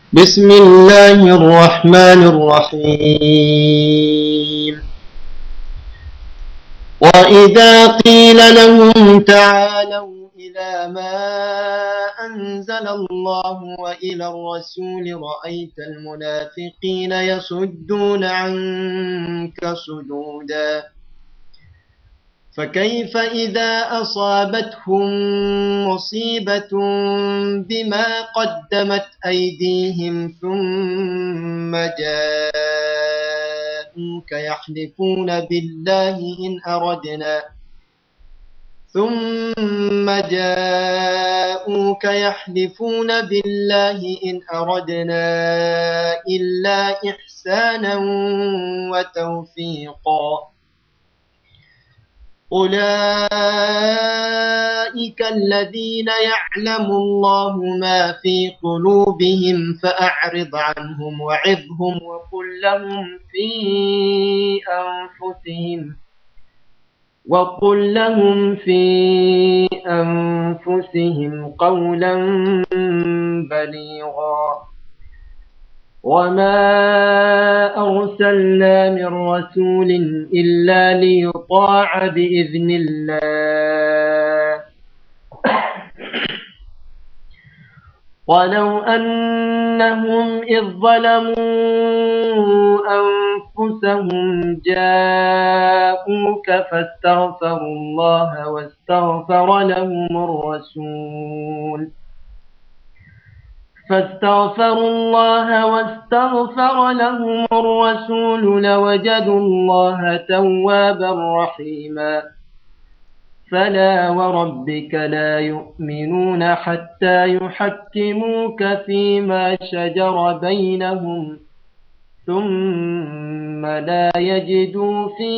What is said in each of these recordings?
بسم الله الرحمن الرحيم وإذا قيل لهم تعالوا إلى ما أنزل الله وإلى الرسول رأيت المنافقين يصدون عنك صدودا فكيف إذا أصابتهم مصيبة بما قدمت أيديهم ثم جاءوك يحلفون بالله إن أردنا ثم جاءوك يحلفون بالله إن أردنا إلا إحسانا وتوفيقا أولئك الذين يعلم الله ما في قلوبهم فأعرض عنهم وعظهم وقل لهم في أنفسهم وقل لهم في أنفسهم قولا بليغا وما أرسلنا من رسول إلا ليطاع بإذن الله ولو أنهم إذ ظلموا أنفسهم جاءوك فاستغفروا الله واستغفر لهم الرسول فاستغفروا الله واستغفر لهم الرسول لوجدوا الله توابا رحيما فلا وربك لا يؤمنون حتى يحكموك فيما شجر بينهم ثم لا يجدوا في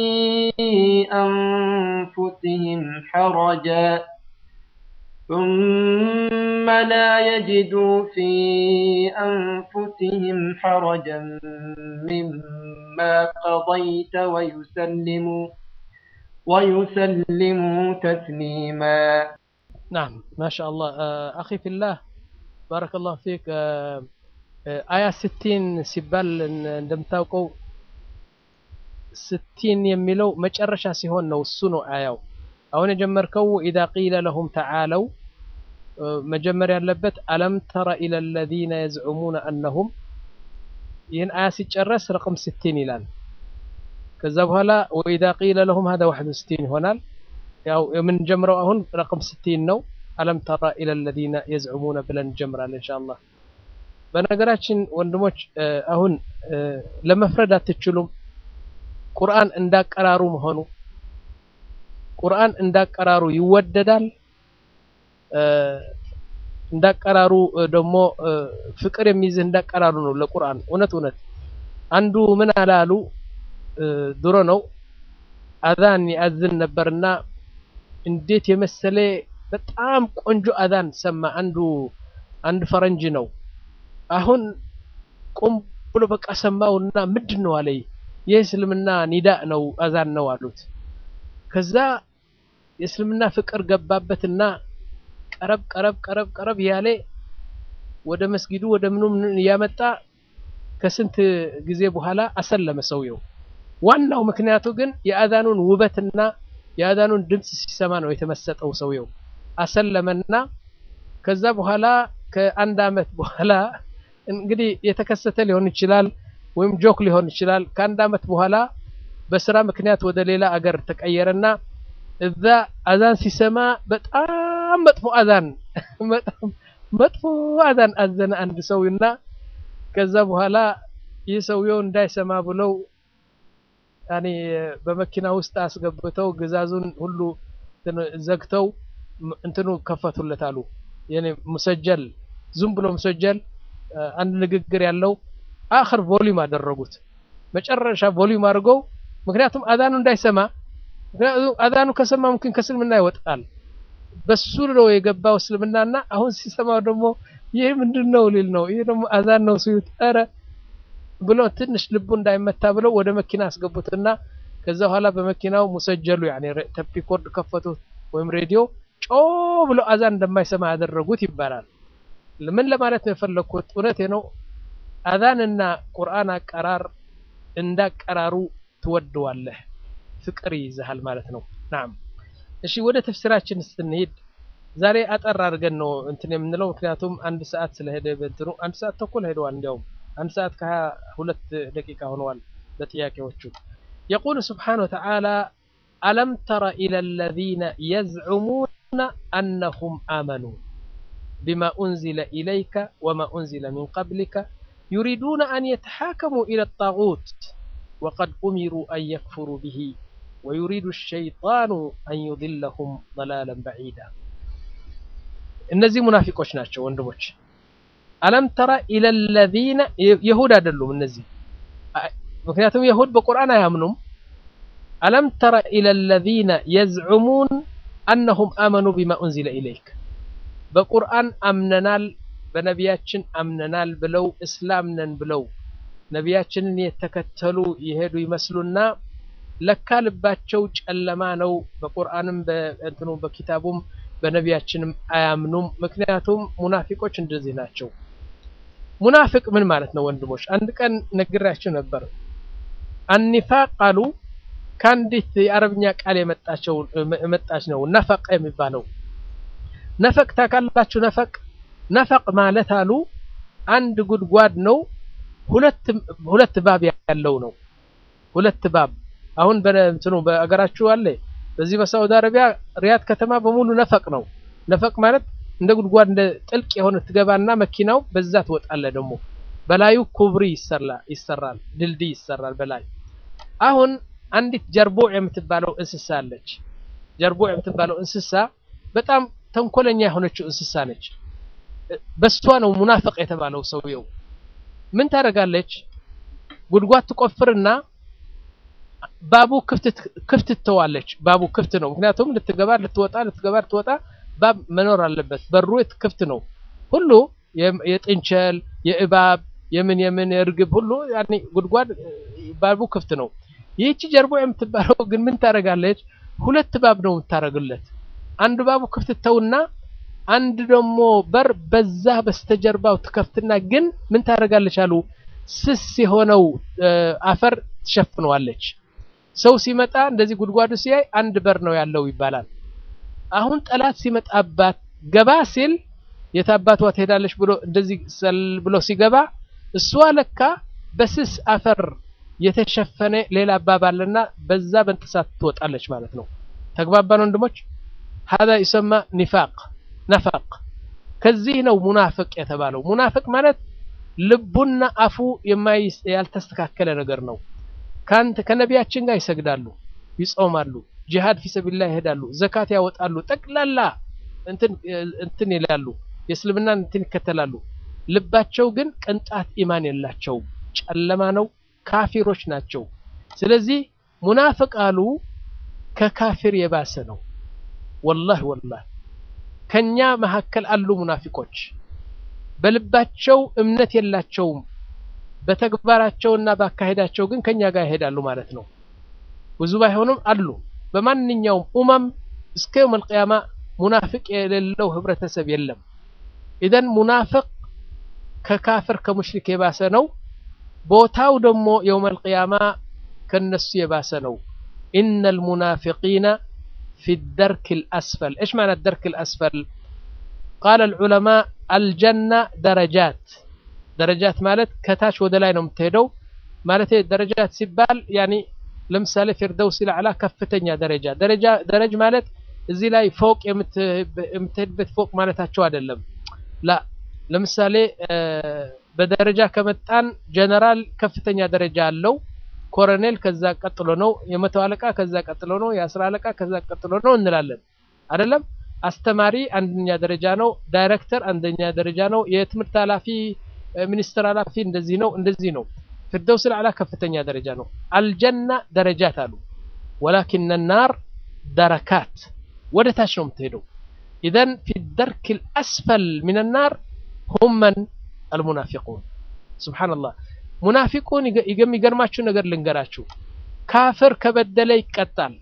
أنفسهم حرجا ثم لا يجدوا في أنفسهم حرجا مما قضيت ويسلموا ويسلموا تسليما نعم ما شاء الله آه، أخي في الله بارك الله فيك آه، آه، آية 60 ሲባል እንደምታውቀው ስቲን የሚለው መጨረሻ ሲሆን ነው እሱ ነው አያው አሁን የጀመርከው ኢዛ ቂለ ለሁም ተዓለው መጀመር ያለበት አለም ተረ ኢለ ለዚነ የዝዑሙነ አነሁም ይህን አያ ሲጨረስ ረቅም ስቲን ይላል ከዛ በኋላ ወኢዛ ቂለ ለሁም ሀዛ ዋሕዱ ስቲን ይሆናል ያው የምንጀምረው አሁን ረቅም ስቲን ነው አለም ተረ ኢለ ለዚነ የዝዑሙነ ብለን እንጀምራለን ኢንሻአላህ በነገራችን ወንድሞች አሁን ለመፍረድ አትችሉም ቁርአን እንዳቀራሩ መሆኑ ቁርአን እንዳቀራሩ ይወደዳል እንዳቀራሩ ደግሞ ፍቅር የሚይዝህ እንዳቀራሩ ነው ለቁርአን እውነት እውነት አንዱ ምን አላሉ ድሮ ነው አዛን ያዝን ነበርና እንዴት የመሰለ በጣም ቆንጆ አዛን ሰማ አንዱ አንድ ፈረንጅ ነው አሁን ቆም ብሎ በቃ ሰማውና ምንድን ነው አለኝ የእስልምና ኒዳእ ነው አዛን ነው አሉት ከዛ የእስልምና ፍቅር ገባበትና ቀረብ ቀረብ ቀረብ ቀረብ ያለ ወደ መስጊዱ ወደ ምኑ እያመጣ ከስንት ጊዜ በኋላ አሰለመ ሰውየው ዋናው ምክንያቱ ግን የአዛኑን ውበትና የአዛኑን ድምፅ ሲሰማ ነው የተመሰጠው ሰውየው አሰለመና ከዛ በኋላ ከአንድ አመት በኋላ እንግዲህ የተከሰተ ሊሆን ይችላል ወይም ጆክ ሊሆን ይችላል ከአንድ አመት በኋላ በስራ ምክንያት ወደ ሌላ አገር ተቀየረና እዛ አዛን ሲሰማ በጣም መጥፎ አዛን በጣም መጥፎ አዛን አዘነ አንድ ሰውና ከዛ በኋላ ይህ ሰውየው እንዳይሰማ ብለው ያኔ በመኪና ውስጥ አስገብተው ግዛዙን ሁሉ ዘግተው እንትኑ ከፈቱለት አሉ የኔ ሙሰጀል ዝም ብሎ ሙሰጀል አንድ ንግግር ያለው አኽር ቮሊዩም አደረጉት መጨረሻ ቮሊዩም አድርገው ምክንያቱም አዛኑ እንዳይሰማ ምክንያቱም አዛኑ ከሰማ ምክን ከእስልምና ይወጣል በሱ ነው የገባው እስልምናና አሁን ሲሰማው ደግሞ ይህ ምንድን ነው ሊል ነው ይህ ደግሞ አዛን ነው ሲሉት ኧረ ብሎ ትንሽ ልቡ እንዳይመታ ብለው ወደ መኪና አስገቡትና ከዛ በኋላ በመኪናው ሙሰጀሉ ያኔ ተፒኮርድ ከፈቱት ወይም ሬዲዮ ጮ ብሎ አዛን እንደማይሰማ ያደረጉት ይባላል ምን ለማለት ነው የፈለግኩት እውነቴ ነው አዛንና ቁርአን አቀራር እንዳቀራሩ ትወደዋለህ፣ ፍቅር ይይዝሃል ማለት ነው። ናም እሺ፣ ወደ ተፍሲራችን ስንሄድ ዛሬ አጠር አድርገን ነው እንትን የምንለው፣ ምክንያቱም አንድ ሰዓት ስለሄደ በእንትኑ አንድ ሰዓት ተኩል ሄደዋል። እንዲያውም አንድ ሰዓት ከሀያ ሁለት ደቂቃ ሆነዋል በጥያቄዎቹ። የቁል ስብሓነሁ ወተዓላ አለም ተረ ኢለ ለዚነ የዝዑሙነ አነሁም አመኑ ቢማ ኡንዚለ ኢለይከ ወማ ኡንዚለ ሚን ቀብሊከ ዩሪዱነ አን የተሓከሙ ኢለ ጣጉት ወቀድ ኡሚሩ አን የክፍሩ ብሂ ወዩሪዱ ሸይጣኑ አን ዩድለሁም ضላለን በዒዳ። እነዚህ ሙናፊቆች ናቸው ወንድሞች። አለም ተረ ኢለ ለዚነ የሁድ አይደሉም እነዚህ፣ ምክንያቱም የሁድ በቁርአን አያምኑም። አለም ተረ ኢለ ለዚነ የዝዑሙን አነሁም አመኑ ቢማ ኡንዚለ ኢለይክ በቁርአን አምነናል በነቢያችን አምነናል ብለው እስላም ነን ብለው ነቢያችንን የተከተሉ የሄዱ ይመስሉና ለካ ልባቸው ጨለማ ነው። በቁርአንም በእንትኑ በኪታቡም በነቢያችንም አያምኑም። ምክንያቱም ሙናፊቆች እንደዚህ ናቸው። ሙናፊቅ ምን ማለት ነው ወንድሞች? አንድ ቀን ነግራችሁ ነበር። አኒፋቅ ቃሉ ከአንዲት የአረብኛ ቃል የመጣቸው የመጣች ነው ነፈቅ የሚባለው ነፈቅ ታውቃላችሁ? ነፈቅ ነፈቅ ማለት አሉ አንድ ጉድጓድ ነው። ሁለት ሁለት ባብ ያለው ነው። ሁለት ባብ አሁን በእንትኑ በአገራችሁ አለ። በዚህ በሳውዲ አረቢያ ሪያድ ከተማ በሙሉ ነፈቅ ነው። ነፈቅ ማለት እንደ ጉድጓድ እንደ ጥልቅ የሆነ ትገባና መኪናው በዛ ትወጣለ። ደግሞ በላዩ ኩብሪ ይሰራል፣ ድልድይ ይሰራል በላይ አሁን አንዲት ጀርቦዕ የምትባለው እንስሳ አለች። ጀርቦዕ የምትባለው እንስሳ በጣም ተንኮለኛ የሆነችው እንስሳ ነች። በሷ ነው ሙናፍቅ የተባለው ሰውየው። ምን ታደርጋለች? ጉድጓድ ትቆፍርና ባቡ ክፍት ትተዋለች። ባቡ ክፍት ነው፣ ምክንያቱም ልትገባ ልትወጣ ልትገባ ልትወጣ ባብ መኖር አለበት። በሩ ክፍት ነው። ሁሉ የጥንቸል የእባብ የምን የምን የእርግብ ሁሉ ያኔ ጉድጓድ ባቡ ክፍት ነው። ይህቺ ጀርቦ የምትባለው ግን ምን ታደርጋለች? ሁለት ባብ ነው የምታደርግለት። አንዱ ባቡ ክፍት ተውና አንድ ደግሞ በር በዛ በስተጀርባው ትከፍትና ግን ምን ታደርጋለች አሉ ስስ የሆነው አፈር ትሸፍነዋለች። ሰው ሲመጣ እንደዚህ ጉድጓዱ ሲያይ አንድ በር ነው ያለው ይባላል። አሁን ጠላት ሲመጣባት ገባ ሲል የታባቷ ትሄዳለች ብሎ እንደዚህ ሰል ብሎ ሲገባ እሷ ለካ በስስ አፈር የተሸፈነ ሌላ አባባልና በዛ በእንጥሳት ትወጣለች ማለት ነው። ተግባባን ወንድሞች? ሀዛ ይሰማ ኒፋቅ ነፋቅ። ከዚህ ነው ሙናፍቅ የተባለው። ሙናፍቅ ማለት ልቡና አፉ ያልተስተካከለ ነገር ነው። ካንተ ከነቢያችን ጋር ይሰግዳሉ፣ ይጾማሉ፣ ጂሃድ ፊሰቢላህ ይሄዳሉ፣ ዘካት ያወጣሉ፣ ጠቅላላ እንትን እንትን ይላሉ፣ የእስልምናን እንትን ይከተላሉ። ልባቸው ግን ቅንጣት ኢማን የላቸውም፣ ጨለማ ነው፣ ካፊሮች ናቸው። ስለዚህ ሙናፍቅ አሉ ከካፊር የባሰ ነው። ወላሂ ወላሂ ከኛ መካከል አሉ ሙናፊቆች በልባቸው እምነት የላቸውም። በተግባራቸውና ባካሄዳቸው ግን ከኛ ጋር ይሄዳሉ ማለት ነው። ብዙ ባይሆኑም አሉ። በማንኛውም ኡማም እስከ የውም አልቅያማ ሙናፊቅ የሌለው ህብረተሰብ የለም። ኢዘን ሙናፊቅ ከካፍር ከሙሽሪክ የባሰ ነው። ቦታው ደግሞ የውም አልቅያማ ከነሱ የባሰ ነው። ኢነል ሙናፊቂነ ፊ ደርክ ልአስፈል እሽ ማለት ደርክ ልአስፈል ቃለ ልዑለማ አልጀና ደረጃት ደረጃት ማለት ከታች ወደ ላይ ነው የምትሄደው ማለት ደረጃት ሲባል ያኒ ለምሳሌ ፊርደውስ ለዓላ ከፍተኛ ደረጃ ደረጃ ደረጅ ማለት እዚህ ላይ ፎቅ የምትሄድበት ፎቅ ማለታቸው አይደለም ላ ለምሳሌ በደረጃ ከመጣን ጀነራል ከፍተኛ ደረጃ አለው ኮሎኔል ከዛ ቀጥሎ ነው የመቶ አለቃ ከዛ ቀጥሎ ነው የአስራ አለቃ ከዛ ቀጥሎ ነው እንላለን አይደለም አስተማሪ አንደኛ ደረጃ ነው ዳይሬክተር አንደኛ ደረጃ ነው የትምህርት ኃላፊ ሚኒስትር ኃላፊ እንደዚህ ነው እንደዚህ ነው ፊርደውስ ልዓላ ከፍተኛ ደረጃ ነው አልጀና ደረጃት አሉ ወላኪን ናር ደረካት ወደ ታች ነው የምትሄደው ኢዘን ፊ ደርክ ልአስፈል ምን ናር ሁም መን አልሙናፊቁን ስብሓንላህ ሙናፊቁን የሚገርማችሁ ነገር ልንገራችሁ ካፍር ከበደለ ይቀጣል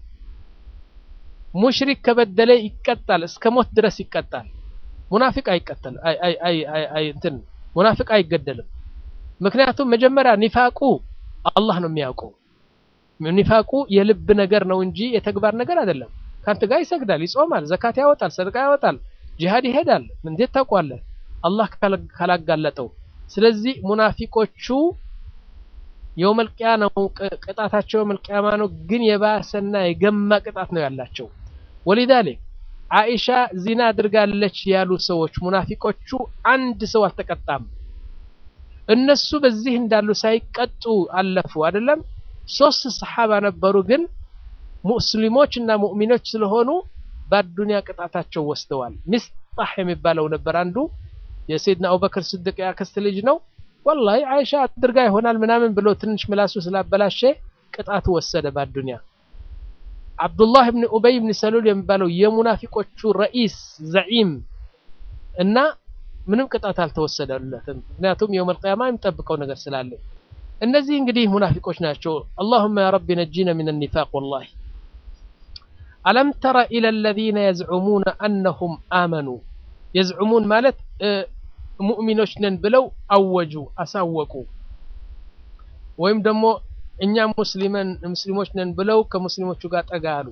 ሙሽሪክ ከበደለ ይቀጣል እስከ ሞት ድረስ ይቀጣል ሙናፊቅ አይቀተል እንትን ሙናፊቅ አይገደልም ምክንያቱም መጀመሪያ ኒፋቁ አላህ ነው የሚያውቀው። ኒፋቁ የልብ ነገር ነው እንጂ የተግባር ነገር አይደለም። ከአንተ ጋር ይሰግዳል፣ ይጾማል፣ ዘካት ያወጣል፣ ሰደቃ ያወጣል፣ ጂሃድ ይሄዳል። እንዴት ታውቋለህ? አላህ ካላጋለጠው። ስለዚህ ሙናፊቆቹ የውመል ቂያማ ነው ቅጣታቸው፣ የውመል ቂያማ ነው። ግን የባሰና የገማ ቅጣት ነው ያላቸው። ወሊዛሊክ አይሻ ዚና አድርጋለች ያሉ ሰዎች ሙናፊቆቹ አንድ ሰው አልተቀጣም። እነሱ በዚህ እንዳሉ ሳይቀጡ አለፉ። አይደለም ሶስት ሰሓባ ነበሩ፣ ግን ሙስሊሞች እና ሙእሚኖች ስለሆኑ በአዱንያ ቅጣታቸው ወስደዋል። ሚስጣህ የሚባለው ነበር አንዱ የሰይድና አቡበክር ስድቅ ያክስት ልጅ ነው። ወላሂ አይሻ አድርጋ ይሆናል ምናምን ብሎ ትንሽ ምላሱ ስላበላሸ ቅጣቱ ወሰደ በአዱንያ። አብዱላህ ብን ኡበይ ብን ሰሉል የሚባለው የሙናፊቆቹ ረኢስ ዘዒም እና ምንም ቅጣት አልተወሰደለትም። ምክንያቱም የውመል ቂያማ የሚጠብቀው ነገር ስላለ። እነዚህ እንግዲህ ሙናፊቆች ናቸው። አላሁመ ያ ረቢ ነጂነ ሚን ኒፋቅ። ወላሂ አለም ተረ ኢለ ለዚነ የዝዑሙነ አነሁም አመኑ የዝዑሙን ማለት ሙእሚኖች ነን ብለው አወጁ፣ አሳወቁ። ወይም ደግሞ እኛ ሙስሊሞች ነን ብለው ከሙስሊሞቹ ጋር ጠጋ አሉ።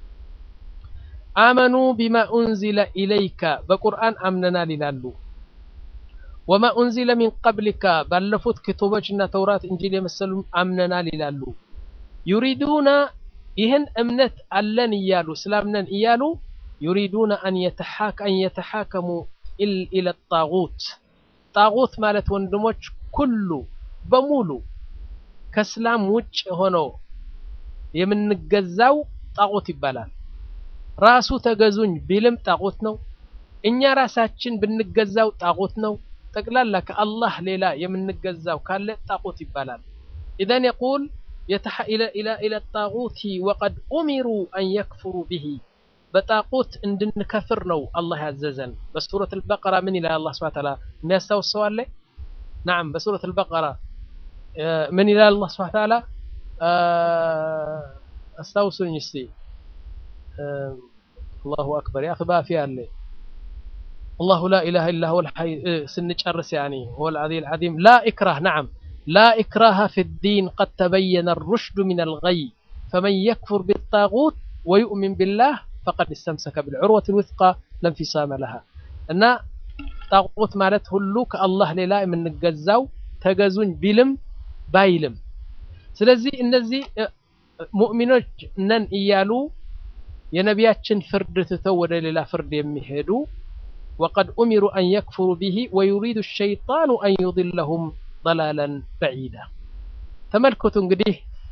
አመኑ ቢማ ኡንዚለ ኢለይከ በቁርአን አምነናል ይላሉ። ወማ ኡንዚለ ሚን ቀብሊካ ባለፉት ክቱቦች እና ተውራት፣ እንጂል የመሰሉ አምነናል ይላሉ። ዩሪዱና ይህን እምነት አለን እያሉ ስላምነን እያሉ ዩሪዱና አን የተሓከሙ ኢለ ጣጉት ጣጉት ማለት ወንድሞች ኩሉ በሙሉ ከእስላም ውጭ ሆኖ የምንገዛው ጣጉት ይባላል። ራሱ ተገዙኝ ቢልም ጣጉት ነው። እኛ ራሳችን ብንገዛው ጣጉት ነው። ጠቅላላ ከአላህ ሌላ የምንገዛው ካለ ጣጉት ይባላል። ኢዘን የቁል ኢለ ጣጉቲ ወቀድ ኡሚሩ አን የክፍሩ ብሂ በጣቁት እንድንከፍር ነው አላህ ያዘዘን። በሱረት አልበቀራ ምን ይላል አላህ ሱብሓነሁ ወተዓላ የሚያስታውስ ሰው አለ? ነዓም በሱረት አልበቀራ ምን ይላል አላህ ሱብሓነሁ ወተዓላ? አስታውሱኝ እስቲ። አላሁ አክበር ያ ባፊ አለ አላሁ ላ ኢላሃ ኢላ ሁወል ሐይ ስንጨርስ ያኒ ሁወል ዐሊዩል ዐዚም ላ ኢክራህ ነዓም ላ ኢክራሃ ፊዲን ቀድ ተበየነ ሩሽዱ ሚነል ገይ ፈመን የክፉር ቢጣጉት ወዩእሚን ቢላህ ፈቀድ እስተምሰከ ብልዑርወት ልውስቃ ለንፊሳመ ለሃ እና ጣቁት ማለት ሁሉ ከአላህ ሌላ የምንገዛው ተገዙኝ ቢልም ባይልም። ስለዚህ እነዚህ ሙእሚኖች ነን እያሉ የነቢያችን ፍርድ ትተው ወደ ሌላ ፍርድ የሚሄዱ ወቀድ ኡሚሩ አን የክፍሩ ቢሂ ወዩሪዱ ሸይጣኑ አን ዩድለሁም ضላላን በዒዳ። ተመልከቱ እንግዲህ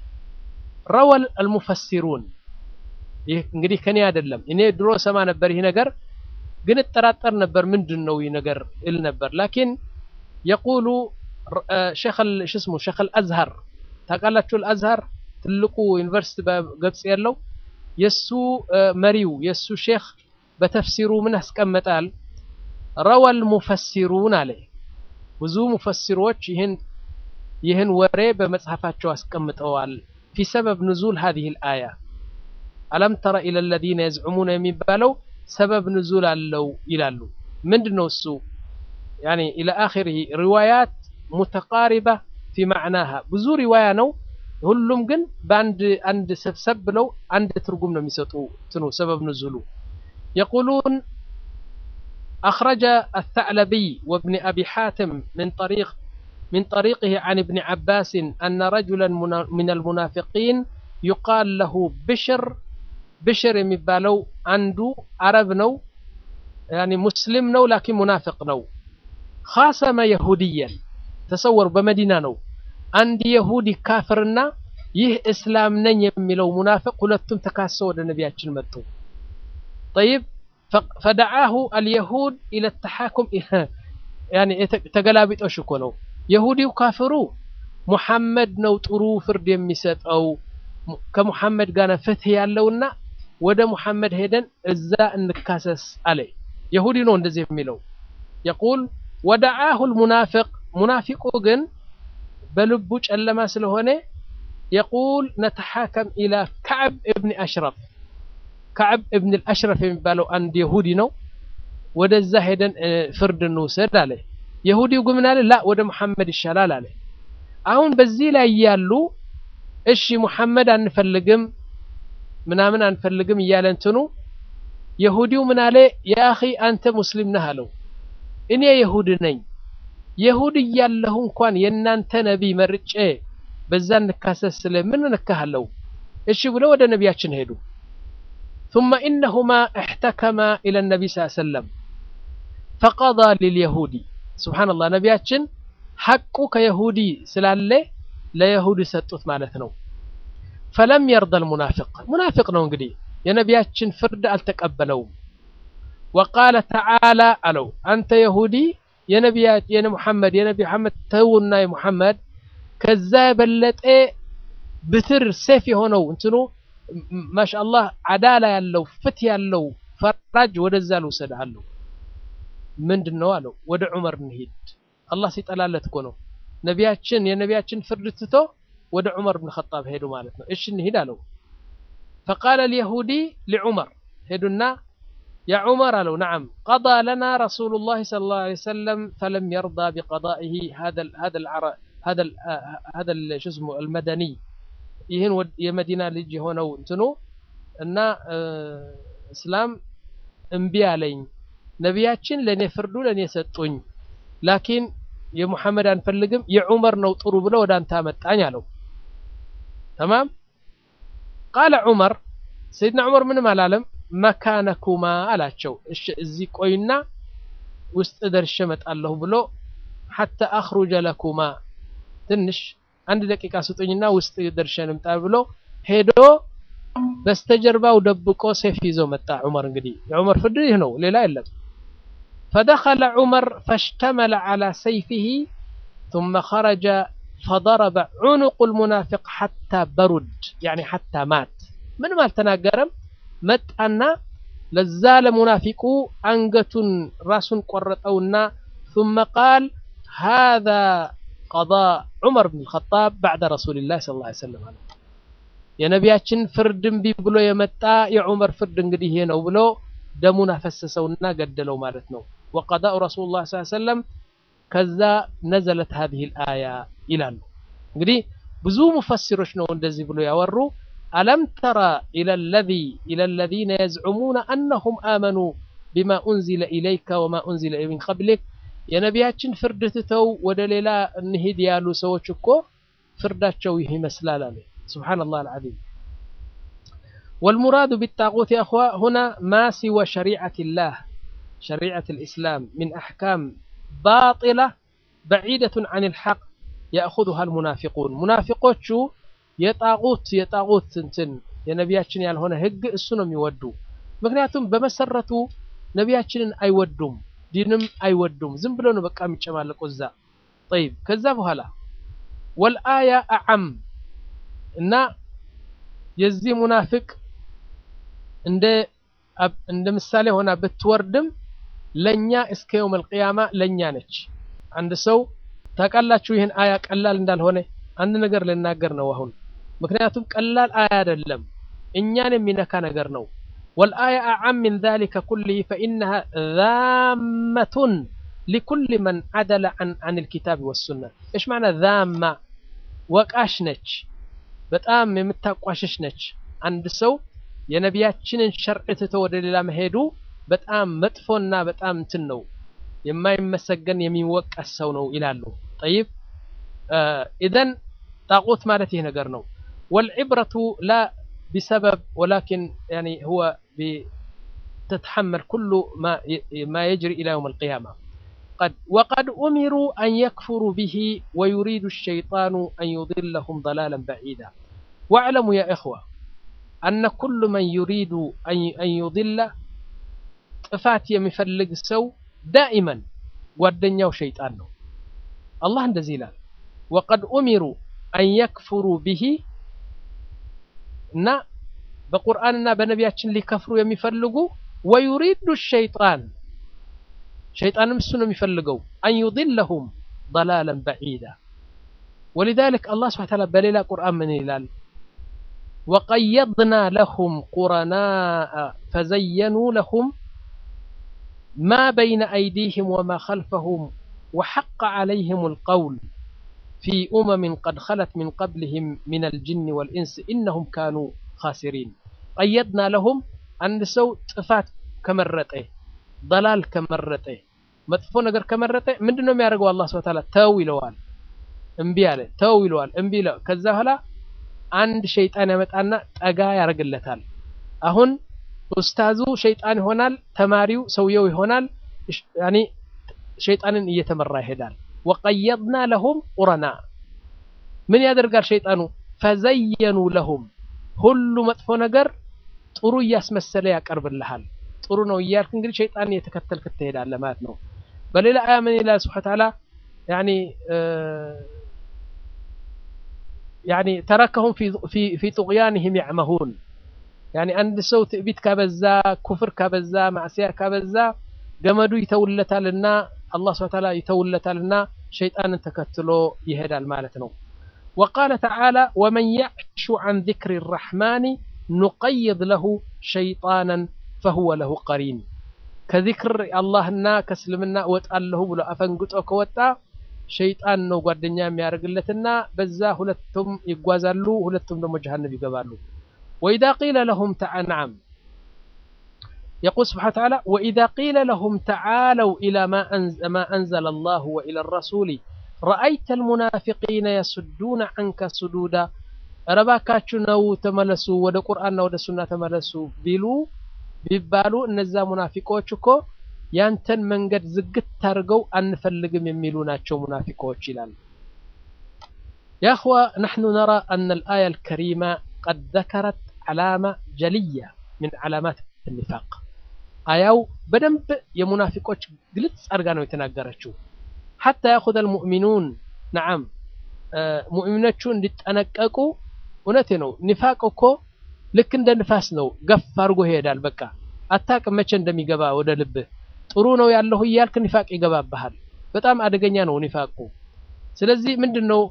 ረወል አልሙፈሲሩን ይህ እንግዲህ ከኔ አይደለም። እኔ ድሮ ሰማ ነበር ይህ ነገር ግን እጠራጠር ነበር ምንድን ነው ይህ ነገር እል ነበር። ላኪን የቁሉ ሸኸል ሽስሙ ሸኸል አዝሀር ታውቃላችሁ? አልአዝሀር ትልቁ ዩኒቨርሲቲ በግብጽ ያለው የሱ መሪው የሱ ሼክ በተፍሲሩ ምን አስቀመጣል? ረወል ሙፈሲሩን አለ። ብዙ ሙፈሲሮች ይህን ይህን ወሬ በመጽሐፋቸው አስቀምጠዋል። ፊ ሰበብ ንዙል ሀዚህ ልአያ አለም ተረ ኢለ ለዚነ የዝዑሙነ የሚባለው ሰበብ ንዙል አለው ይላሉ። ምንድን ነው እሱ? ያኒ ኢለ አኺሪሂ ሪዋያት ሙተቃሪባ ፊ ማዕናሃ ብዙ ሪዋያ ነው። ሁሉም ግን በአንድ አንድ ሰብሰብ ብለው አንድ ትርጉም ነው የሚሰጡ ትኑ ሰበብ ንዙሉ የቁሉን أخرج الثعلبي وابن أبي حاتم من طريق من طريقه عن ابن عباس أن رجلا من المنافقين يقال له بشر بشر የሚባለው አንዱ አረብ ነው يعني ሙስሊም ነው ላኪን ሙናፊቅ ነው خاصم يهوديا ተሰወሩ በመዲና ነው አንድ የሁዲ ካፍርና ይህ እስላም ነኝ የሚለው ሙናፊቅ ሁለቱም ተካሰው ወደ ነቢያችን መጡ طيب فدعاه اليهود الى التحاكم يعني ተገላቢጦሽ እኮ ነው የሁዲው ካፍሩ ሙሐመድ ነው ጥሩ ፍርድ የሚሰጠው ከሙሐመድ ጋር ፍትህ ያለውና ወደ ሙሐመድ ሄደን እዛ እንካሰስ አለ የሁዲ ነው እንደዚህ የሚለው يقول ودعاه المنافق ሙናፊቁ ግን በልቡ ጨለማ ስለሆነ يقول نتحاكم الى كعب ابن اشرف كعب ابن الاشرف የሚባለው አንድ የሁዲ ነው ወደዛ ሄደን ፍርድ እንውሰድ አለ የሁዲው ግን ምን አለ ላ ወደ መሐመድ ይሻላል አለ አሁን በዚህ ላይ ያሉ እሺ ሙሐመድ አንፈልግም ምናምን አንፈልግም እያለ እንትኑ የሁዲው ምን አለ የአኺ አንተ ሙስሊም ነህ አለው እኔ የሁድ ነኝ የሁድ እያለሁ እንኳን የእናንተ ነቢይ መርጬ በዛ እንካሰስ ስለ ምን ነካሃለው እሺ ብሎ ወደ ነቢያችን ሄዱ ثم إنهما احتكما إلى النبي صلى الله عليه وسلم فقضى لليهودي سبحان الله ነቢያችን ሐቁ ከየሁዲ ስላለ ለየሁዲ ሰጡት ማለት ነው ፈለም የርዳ ልሙናፊቅ ሙናፊቅ ነው እንግዲህ የነቢያችን ፍርድ አልተቀበለውም ወቃለ ተዓላ አለው አንተ የሁዲ የነቢያት የነ ሙሐመድ የነቢ መሐመድ ተውና የሙሐመድ ከዛ የበለጠ ብትር ሴፍ የሆነው እንትኑ ማሻአላህ አዳላ ያለው ፍት ያለው ፈራጅ ወደዛ ልውሰድ አለው ምንድን ነው አለው ወደ ዑመር እንሂድ አላህ ሲጠላለት እኮ ነው ነቢያችን የነቢያችን ፍርድ ትቶ ወደ ዑመር ብን ኸጣብ ሄዱ ማለት ነው እሺ እንሂድ አለው فقال اليهودي لعمر هدنا يا عمر قالوا نعم قضى لنا رسول الله صلى الله عليه وسلم فلم يرضى بقضائه هذا ال هذا العر هذا ال هذا ال شو اسمه المدني ይህን የመዲና ልጅ የሆነው እንትኑ እና እስላም እምቢ አለኝ ነቢያችን ለእኔ ፍርዱ ለእኔ ሰጡኝ ላኪን የሙሐመድ አንፈልግም የዑመር ነው ጥሩ ብሎ ወደ አንተ አመጣኝ አለው ተማም ቃለ ዑመር ሰይድና ዑመር ምንም አላለም መካነኩማ አላቸው እሺ እዚህ ቆይና ውስጥ ደርሼ እመጣለሁ ብሎ ሐታ አኽሩጀ ለኩማ ትንሽ አንድ ደቂቃ ስጡኝና ውስጥ ደርሼ ልምጣ ብሎ ሄዶ በስተጀርባው ደብቆ ሴፍ ይዞ መጣ ዑመር እንግዲህ የዑመር ፍርድ ይህ ነው ሌላ የለም فدخل عمر فاشتمل على سيفه ثم خرج فضرب عنق المنافق حتى برد يعني حتى مات من ما التناقرم مت أن لزال منافق أنقة راس قرطونا ثم قال هذا قضاء عمر بن الخطاب بعد رسول الله صلى الله عليه وسلم የነቢያችን ፍርድ እምቢ ብሎ የመጣ የዑመር ፍርድ እንግዲህ ይሄ ነው ብሎ ደሙን አፈሰሰውና ገደለው ማለት ነው وقضاء رسول الله صلى الله عليه وسلم ከዛ ነዘለት هذه الآية ይላሉ እንግዲህ ብዙ ሙፈሲሮች ነው እንደዚህ ብሎ ያወሩ ألم ترى إلى الذي إلى الذين يزعمون أنهم آمنوا بما أنزل إليك وما أنزل من قبلك የነቢያችን ፍርድ ትተው ወደ ሌላ እንሂድ ያሉ ሰዎች እኮ ፍርዳቸው ይህ ይመስላል አለ سبحان الله العظيم والمراد بالطاغوت يا أخوة هنا ما سوى شريعة الله شريعة الإسلام من أحكام باطلة بعيدة عن الحق يأخذها المنافقون منافقوت شو የጣቁት የጣቁት እንትን የነቢያችን ያልሆነ ህግ እሱ ነው የሚወዱ ምክንያቱም በመሰረቱ ነቢያችንን አይወዱም ዲንም አይወዱም ዝም ብሎ ነው በቃ የሚጨማለቁ እዛ ጠይብ ከዛ በኋላ ወልአያ አዓም እና የዚህ ሙናፊቅ እንደ እንደ ምሳሌ ሆና ብትወርድም ለኛ እስከ የውም አልቅያማ ለኛ ነች አንድ ሰው ታውቃላችሁ ይህን አያ ቀላል እንዳልሆነ አንድ ነገር ልናገር ነው አሁን ምክንያቱም ቀላል አያ አይደለም እኛን የሚነካ ነገር ነው والآية أعم من ذلك كله فإنها ذامة لكل من عدل عن عن الكتاب والسنة إيش معنى ذامة وقاش ነች በጣም የምታቋሽሽ ነች አንድ ሰው የነቢያችንን ሸርዕ ትቶ ወደ ሌላ መሄዱ በጣም መጥፎና በጣም እንትን ነው የማይመሰገን የሚወቀስ ሰው ነው ይላሉ ጠይብ ኢዘን ጣቁት ማለት ይህ ነገር ነው والعبرة لا بسبب ولكن يعني هو تتحمل كل ما ما يجري إلى يوم القيامة قد وقد أمروا أن يكفروا به ويريد الشيطان أن يضلهم ضلالا بعيدا واعلموا يا إخوة أن كل من يريد أن يضل ጥፋት የሚፈልግ ሰው ዳኢመን ጓደኛው ሸይጣን ነው አላህ እንደዚህ ይላል ወቀድ ኡሚሩ አን የክፍሩ ብሂ እና በቁርአንና በነቢያችን ሊከፍሩ የሚፈልጉ ወዩሪዱ ሸይጣን ሸይጣንም እሱ ነው የሚፈልገው አን ዩድለሁም ضلالا بعيدا ولذلك الله سبحانه وتعالى بليل قرآن من ይላል وقيضنا لهم قرناء فزينوا لهم ما بين أيديهم وما خلفهم وحق عليهم القول في أمم قد خلت من قبلهم من الجن والإنس إنهم كانوا خاسرين قيدنا لهم عند سو ጥፋት ከመረጠ ضلال ከመረጠ መጥፎ ነገር ከመረጠ ምንድነው የሚያደርገው አላህ Subhanahu Ta'ala ተው ይለዋል እምቢ አለ ተው ይለዋል እምቢ ይለዋል ከዛ በኋላ አንድ ሸይጣን ያመጣና ጠጋ ያደርግለታል አሁን ኡስታዙ ሸይጣን ይሆናል ተማሪው ሰውየው ይሆናል ያኒ ሸይጣንን እየተመራ ይሄዳል ወቀየድና ለሁም ቁረና ምን ያደርጋል ሸይጣኑ ፈዘየኑ ለሁም ሁሉ መጥፎ ነገር ጥሩ እያስመሰለ ያቀርብልሃል ጥሩ ነው እያልክ እንግዲህ ሸይጣን እየተከተልክ ትሄዳለህ ማለት ነው በሌላ አያ ምን ይላል ስብሐ ተዓላ ያኒ ያኒ ተረከሁም ፊ ፊ ጡግያንህም ያዕመሁን ያኒ አንድ ሰው ትዕቢት ካበዛ ኩፍር ካበዛ ማዕሲያ ካበዛ ገመዱ ይተውለታልና አላህ ስብሐ ተዓላ ይተውለታልና ሸይጣንን ተከትሎ ይሄዳል ማለት ነው وقال تعالى ومن يعش عن ذكر الرحمن نقيض له شيطانا فهو له قرين ከዚክር አላህና ከእስልምና እወጣለሁ ብሎ አፈንግጦ ከወጣ ሸይጣን ነው ጓደኛ የሚያደርግለትና በዛ ሁለቱም ይጓዛሉ ሁለቱም ደግሞ ጀሃነም ይገባሉ وإذا قيل لهم تعالى نعم يقول سبحانه وتعالى وإذا قيل لهم تعالوا إلى ما أنزل, ما أنزل الله وإلى الرسول رأيت المنافقين يسدون عنك سدودا ረባካችሁ ነው ተመለሱ ወደ ቁርአንና ወደ ሱና ተመለሱ ቢሉ ቢባሉ እነዛ ሙናፊቆች እኮ ያንተን መንገድ ዝግት አድርገው አንፈልግም የሚሉ ናቸው ሙናፊቆች ይላል يا أخوة نحن نرى أن الآية الكريمة قد ذكرت علامة جلية من علامات النفاق آياو بدنب يمنافقوش قلت أرغانو يتناقرشو حتى يأخذ المؤمنون نعم ሙእሚኖቹ እንዲጠነቀቁ እውነቴ ነው ኒፋቅ እኮ ልክ እንደ ንፋስ ነው ገፍ አድርጎ ይሄዳል በቃ አታቅም መቼ እንደሚገባ ወደ ልብህ ጥሩ ነው ያለሁ እያልክ ኒፋቅ ይገባብሃል በጣም አደገኛ ነው ኒፋቁ ስለዚህ ምንድን ነው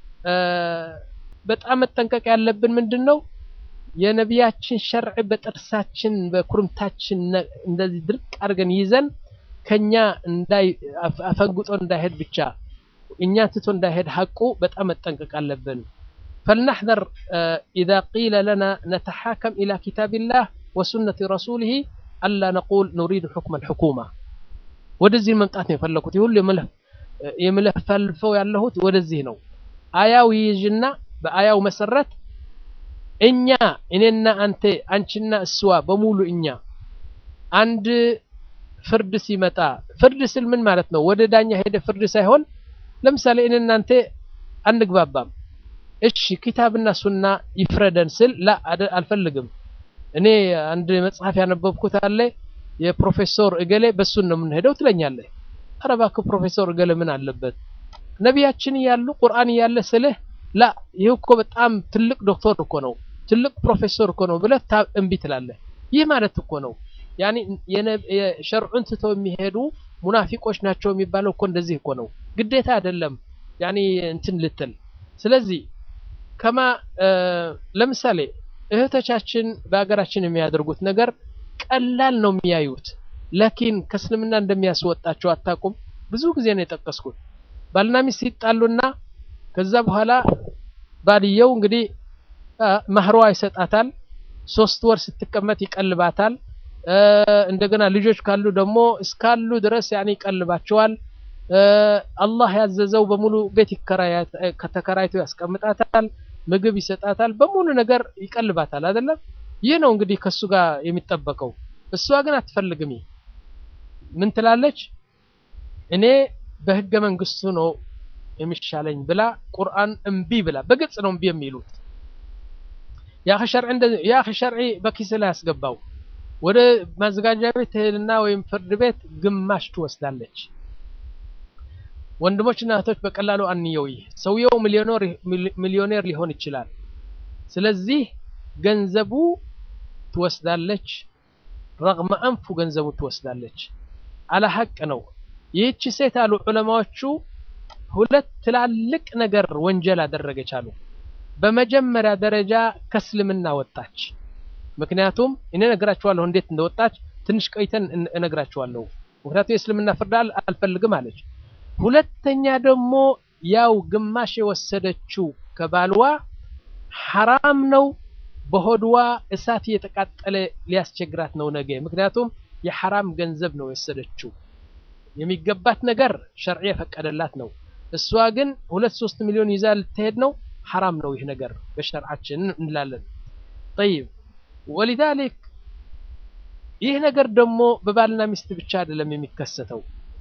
በጣም መጠንቀቅ ያለብን ምንድን ነው የነቢያችን ሸርዕ በጥርሳችን በኩርምታችን እንደዚህ ድርቅ አድርገን ይዘን ከኛ እንዳይ አፈንግጦ እንዳይሄድ ብቻ እኛ ትቶ እንዳይሄድ ሐቁ በጣም መጠንቀቅ አለብን فلنحذر إذا قيل لنا نتحاكم إلى كتاب الله وسنة رسوله ألا نقول نريد حكم الحكومة ወደዚህ መምጣት ነው የፈለኩት ይሁሉ የምለፈልፈው ያለሁት ወደዚህ ነው አያው ይይዥና በአያው መሰረት እኛ እኔና አንተ አንቺና እስዋ በሙሉ እኛ አንድ ፍርድ ሲመጣ ፍርድ ስል ምን ማለት ነው ወደ ዳኛ ሄደ ፍርድ ሳይሆን ለምሳሌ እኔ እናንተ አንግባባም እሺ ኪታብና ሱና ይፍረደን ስል ላ አልፈልግም እኔ አንድ መጽሐፍ ያነበብኩት አለ የፕሮፌሰር እገሌ በሱን ነው የምንሄደው ትለኛለህ ኧረ እባክህ ፕሮፌሰር እገሌ ምን አለበት ነቢያችን እያሉ ቁርአን እያለ ስልህ ላ ይህ እኮ በጣም ትልቅ ዶክተር እኮ ነው ትልቅ ፕሮፌሰር እኮ ነው ብለህ እምቢ ትላለህ ይህ ማለት እኮ ነው ያኒ የሸርዑን ትተው የሚሄዱ ሙናፊቆች ናቸው የሚባለው እኮ እንደዚህ እኮ ነው ግዴታ አይደለም ያኒ እንትን ልትል ስለዚህ ከማ ለምሳሌ እህቶቻችን በሀገራችን የሚያደርጉት ነገር ቀላል ነው የሚያዩት ለኪን ከእስልምና እንደሚያስወጣቸው አታቁም ብዙ ጊዜ ነው የጠቀስኩት ባልና ሚስት ይጣሉና ከዛ በኋላ ባልየው እንግዲህ ማህሯ ይሰጣታል ሶስት ወር ስትቀመጥ ይቀልባታል እንደገና ልጆች ካሉ ደግሞ እስካሉ ድረስ ያኔ ይቀልባቸዋል አላህ ያዘዘው በሙሉ ቤት ከተከራይቶ ያስቀምጣታል ምግብ ይሰጣታል በሙሉ ነገር ይቀልባታል አይደለም ይህ ነው እንግዲህ ከሱ ጋር የሚጠበቀው እሷ ግን አትፈልግም ምን ትላለች እኔ በህገ መንግስቱ ነው የሚሻለኝ ብላ ቁርአን እምቢ ብላ በግልጽ ነው እምቢ የሚሉት ያ ሸርዒ በኪስ ላይ ያስገባው ወደ ማዘጋጃ ቤት ትሄድና ወይም ፍርድ ቤት ግማሽ ትወስዳለች ወንድሞችና እህቶች በቀላሉ አንየው ይህ ሰውየው ሚሊዮኔር ሊሆን ይችላል ስለዚህ ገንዘቡ ትወስዳለች ረግመ አንፉ ገንዘቡ ትወስዳለች አለ ሀቅ ነው ይህቺ ሴት አሉ ዑለማዎቹ ሁለት ትላልቅ ነገር ወንጀል አደረገች አሉ በመጀመሪያ ደረጃ ከእስልምና ወጣች ምክንያቱም እኔ እነግራችኋለሁ እንዴት እንደወጣች ትንሽ ቆይተን እነግራችኋለሁ ምክንያቱም የእስልምና ፍርድ አልፈልግም አለች ሁለተኛ ደግሞ ያው ግማሽ የወሰደችው ከባልዋ ሐራም ነው። በሆድዋ እሳት እየተቃጠለ ሊያስቸግራት ነው ነገ። ምክንያቱም የሐራም ገንዘብ ነው የወሰደችው። የሚገባት ነገር ሸርዕ የፈቀደላት ነው። እሷ ግን ሁለት ሶስት ሚሊዮን ይዛ ልትሄድ ነው። ሐራም ነው ይህ ነገር በሸርዓችን እንላለን። ጠይብ ወሊዛሊክ ይህ ነገር ደግሞ በባልና ሚስት ብቻ አይደለም የሚከሰተው።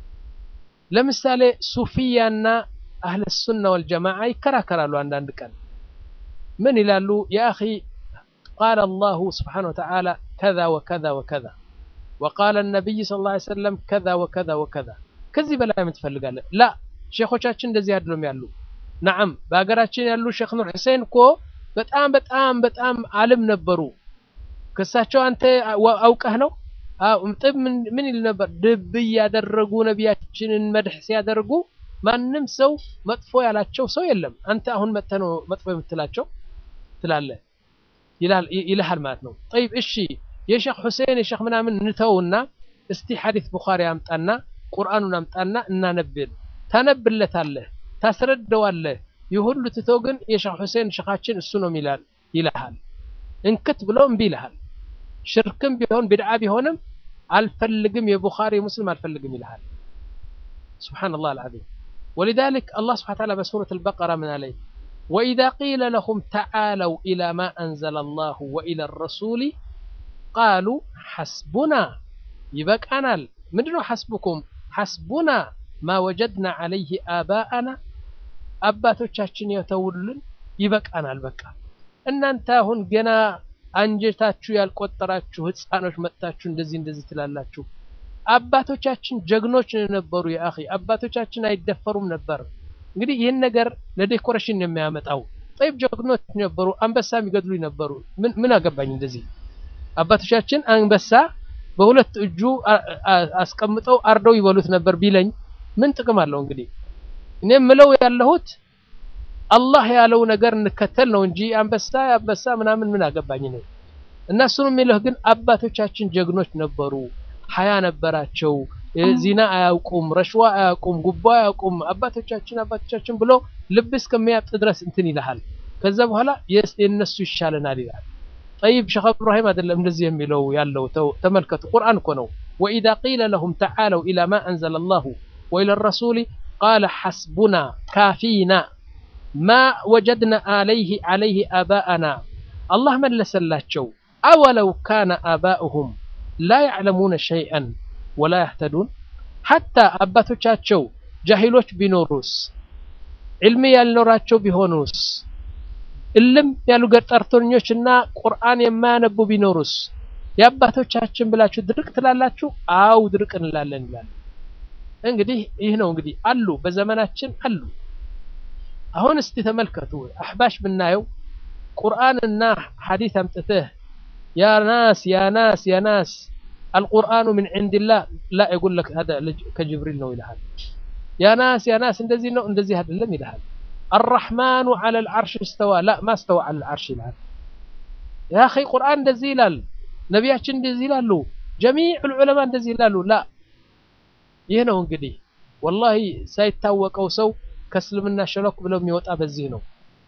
ለምሳሌ ሱፊያና አህለ ሱና ወልጀማዓ ይከራከራሉ። አንዳንድ ቀን ምን ይላሉ? ያ አኺ ቃለ አላሁ ስብሓነሁ ወተዓላ ከዛ ወከዛ ወከዛ ወቃለ ነቢይ ሰለላሁ ዐለይሂ ወሰለም ከዛ ወከዛ ወከዛ። ከዚህ በላይ ምን ትፈልጋለህ? ላ ሼኾቻችን እንደዚህ አይደሉም ያሉ። ነዓም በሀገራችን ያሉ ሼክ ኑር ሁሴን እኮ በጣም በጣም በጣም አልም ነበሩ። ከሳቸው አንተ አውቀህ ነው? ጥብ ምን ይል ነበር? ድብ እያደረጉ ነቢያችንን መድሕ ሲያደርጉ ማንም ሰው መጥፎ ያላቸው ሰው የለም። አንተ አሁን መጥተህ ነው መጥፎ የምትላቸው ትላለህ ይልሃል ማለት ነው። ጠይብ እሺ የሼክ ሁሴን የሼክ ምናምን እንተውና እስቲ ሐዲስ ቡኻሪ አምጣና ቁርአኑን አምጣና እናነብል ታነብለታለህ፣ ታስረደዋለህ። ይህ ሁሉ ትቶ ግን የሼክ ሁሴን ሼኻችን እሱ ነው ይላል ይልሃል። እንክት ብሎ እምቢ ይልሃል። ሽርክም ቢሆን ቢድዓ ቢሆንም አልፈልግም የቡኻሪ ሙስሊም አልፈልግም ይልሃል። ሱብሓነላህ አልዓዚም ወሊዛሊክ አላህ ሱብሓነሁ ወተዓላ በሱረት አልበቀራ ምን አለኝ ወኢዛ ቂለ ለሁም ተዓለው ኢላ ማ አንዘለ አላሁ ወኢላ ረሱሊ ቃሉ ሐስቡና ይበቃናል። ምንድነው ሐስቡኩም? ሐስቡና ማ ወጀድና ዐለይህ አባአና አባቶቻችን የተውልን ይበቃናል። በቃ እናንተ አሁን ገና አንጀታችሁ ያልቆጠራችሁ ህፃኖች መጥታችሁ እንደዚህ እንደዚህ ትላላችሁ። አባቶቻችን ጀግኖች ነበሩ። የአኺ አባቶቻችን አይደፈሩም ነበር። እንግዲህ ይህን ነገር ለዴኮሬሽን የሚያመጣው ጠይብ ጀግኖች ነበሩ። አንበሳ የሚገድሉ ነበሩ። ምን ምን አገባኝ እንደዚህ አባቶቻችን አንበሳ በሁለት እጁ አስቀምጠው አርደው ይበሉት ነበር ቢለኝ ምን ጥቅም አለው? እንግዲህ እኔ የምለው ያለሁት አላህ ያለው ነገር እንከተል ነው እንጂ አንበሳ አንበሳ ምናምን ምን አገባኝ ነው። እነሱን የሚለው ግን አባቶቻችን ጀግኖች ነበሩ፣ ሀያ ነበራቸው፣ ዚና አያውቁም፣ ረሽዋ አያውቁም፣ ጉቦ አያውቁም። አባቶቻችን አባቶቻችን ብሎ ልብ እስከሚያብጥ ድረስ እንትን ይልሃል። ከዛ በኋላ የእነሱ ይሻለናል ይላል። ጠይብ ሸኽ እብራሂም አይደለም እንደዚህ የሚለው ያለው ተመልከቱ፣ ቁርአን እኮ ነው። ወኢዛ ቂለ ለሁም ተዓለው ኢላ ማ አንዘለ አላሁ ወኢላ ረሱሊ ቃለ ሐስቡና ካፊና ማ ወጀድና አለይህ አለይህ አባአና አላህ መለሰላቸው። አወለው ካነ አባኡሁም ላ ያዕለሙነ ሸይአን ወላ ያህተዱን ሐታ አባቶቻቸው ጃሂሎች ቢኖሩስ ዕልሚ ያልኖራቸው ቢሆኑስ እልም ያሉ ገጠርተኞች እና ቁርአን የማያነቡ ቢኖሩስ የአባቶቻችን ብላችሁ ድርቅ ትላላችሁ? አው ድርቅ እንላለን ይላል። እንግዲህ ይህ ነው እንግዲህ አሉ፣ በዘመናችን አሉ። አሁን እስቲ ተመልከቱ፣ አሕባሽ ብናየው ቁርአንና ሐዲስ አምጥተህ ያ ናስ ያ ናስ ያ ናስ አልቁርአኑ ምን ዒንዲላህ ላ የጉል ለክ ከጅብሪል ነው ይልሃል። ያ ናስ ያ ናስ እንደዚህ ነው እንደዚህ አይደለም ይልሃል። አራሕማኑ ዐለል ዐርሽ እስተዋ ላ ማ እስተዋ ዐለል ዐርሽ ይልሃል። ያ አኺ ቁርአን እንደዚህ ይላል፣ ነቢያችን እንደዚህ ይላሉ፣ ጀሚዑል ዑለማ እንደዚህ ይላሉ። ላ ይህ ነው እንግዲህ ወላሂ ሳይታወቀው ሰው ከእስልምና ሸለክ ብለው የሚወጣ በዚህ ነው።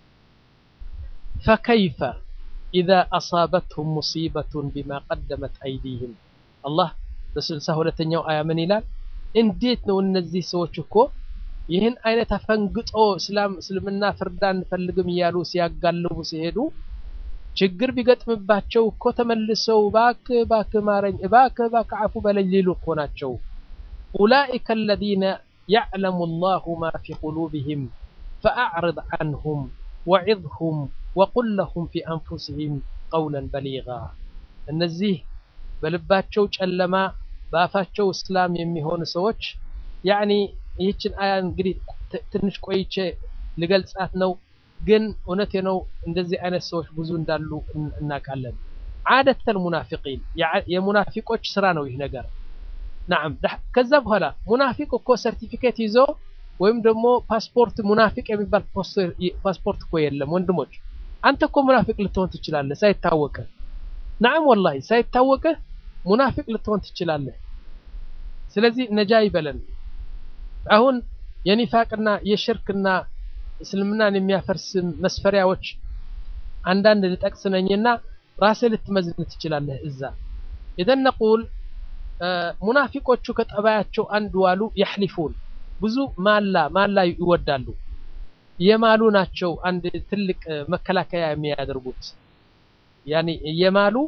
ፈከይፈ ኢዛ አሳበትሁም ሙሲበቱን ቢማ ቀደመት አይዲህም አላህ በስልሳ ሁለተኛው አያ ምን ይላል? እንዴት ነው እነዚህ ሰዎች እኮ ይህን አይነት አፈንግጦ እስልምና ፍርድ አንፈልግም እያሉ ሲያጋልቡ ሲሄዱ ችግር ቢገጥምባቸው እኮ ተመልሰው እባክህ እባክህ ማረኝ እባክህ እባክህ አፉ በለኝ ሊሉ እኮ ናቸው። ኡላኢከ አለዚነ ያዕለሙ አላሁ ማ ፊ ቁሉብህም ፈአዕርድ ዐንሁም ወዒዝሁም ወቁል ለሁም ፊ አንፉሲሂም ቀውለን በሊጋ እነዚህ በልባቸው ጨለማ በአፋቸው እስላም የሚሆኑ ሰዎች ያኒ ይህችን አያ እንግዲህ ትንሽ ቆይቼ ልገልጻት ነው። ግን እውነቴ ነው እንደዚህ አይነት ሰዎች ብዙ እንዳሉ እናውቃለን። ዓደተል ሙናፊቂን የሙናፊቆች ስራ ነው ይህ ነገር። ናም ከዛ በኋላ ሙናፊቅ እኮ ሰርቲፊኬት ይዞ ወይም ደግሞ ፓስፖርት ሙናፊቅ የሚባል ፓስፖርት እኮ የለም ወንድሞች። አንተ እኮ ሙናፊቅ ልትሆን ትችላለህ ሳይታወቅህ። ናም ወላሂ ሳይታወቅህ ሙናፊቅ ልትሆን ትችላለህ። ስለዚህ ነጃ ይበለን። አሁን የኒፋቅና የሽርክና እስልምናን የሚያፈርስ መስፈሪያዎች አንዳንድ ልጠቅስ ነኝና ራስህ ልትመዝን ትችላለህ። እዛ ኢዘን ነቁል ሙናፊቆቹ ከጠባያቸው አንዱ ዋሉ ያሕሊፉን ብዙ ማላ ማላ ይወዳሉ። የማሉ ናቸው አንድ ትልቅ መከላከያ የሚያደርጉት ያኒ የማሉ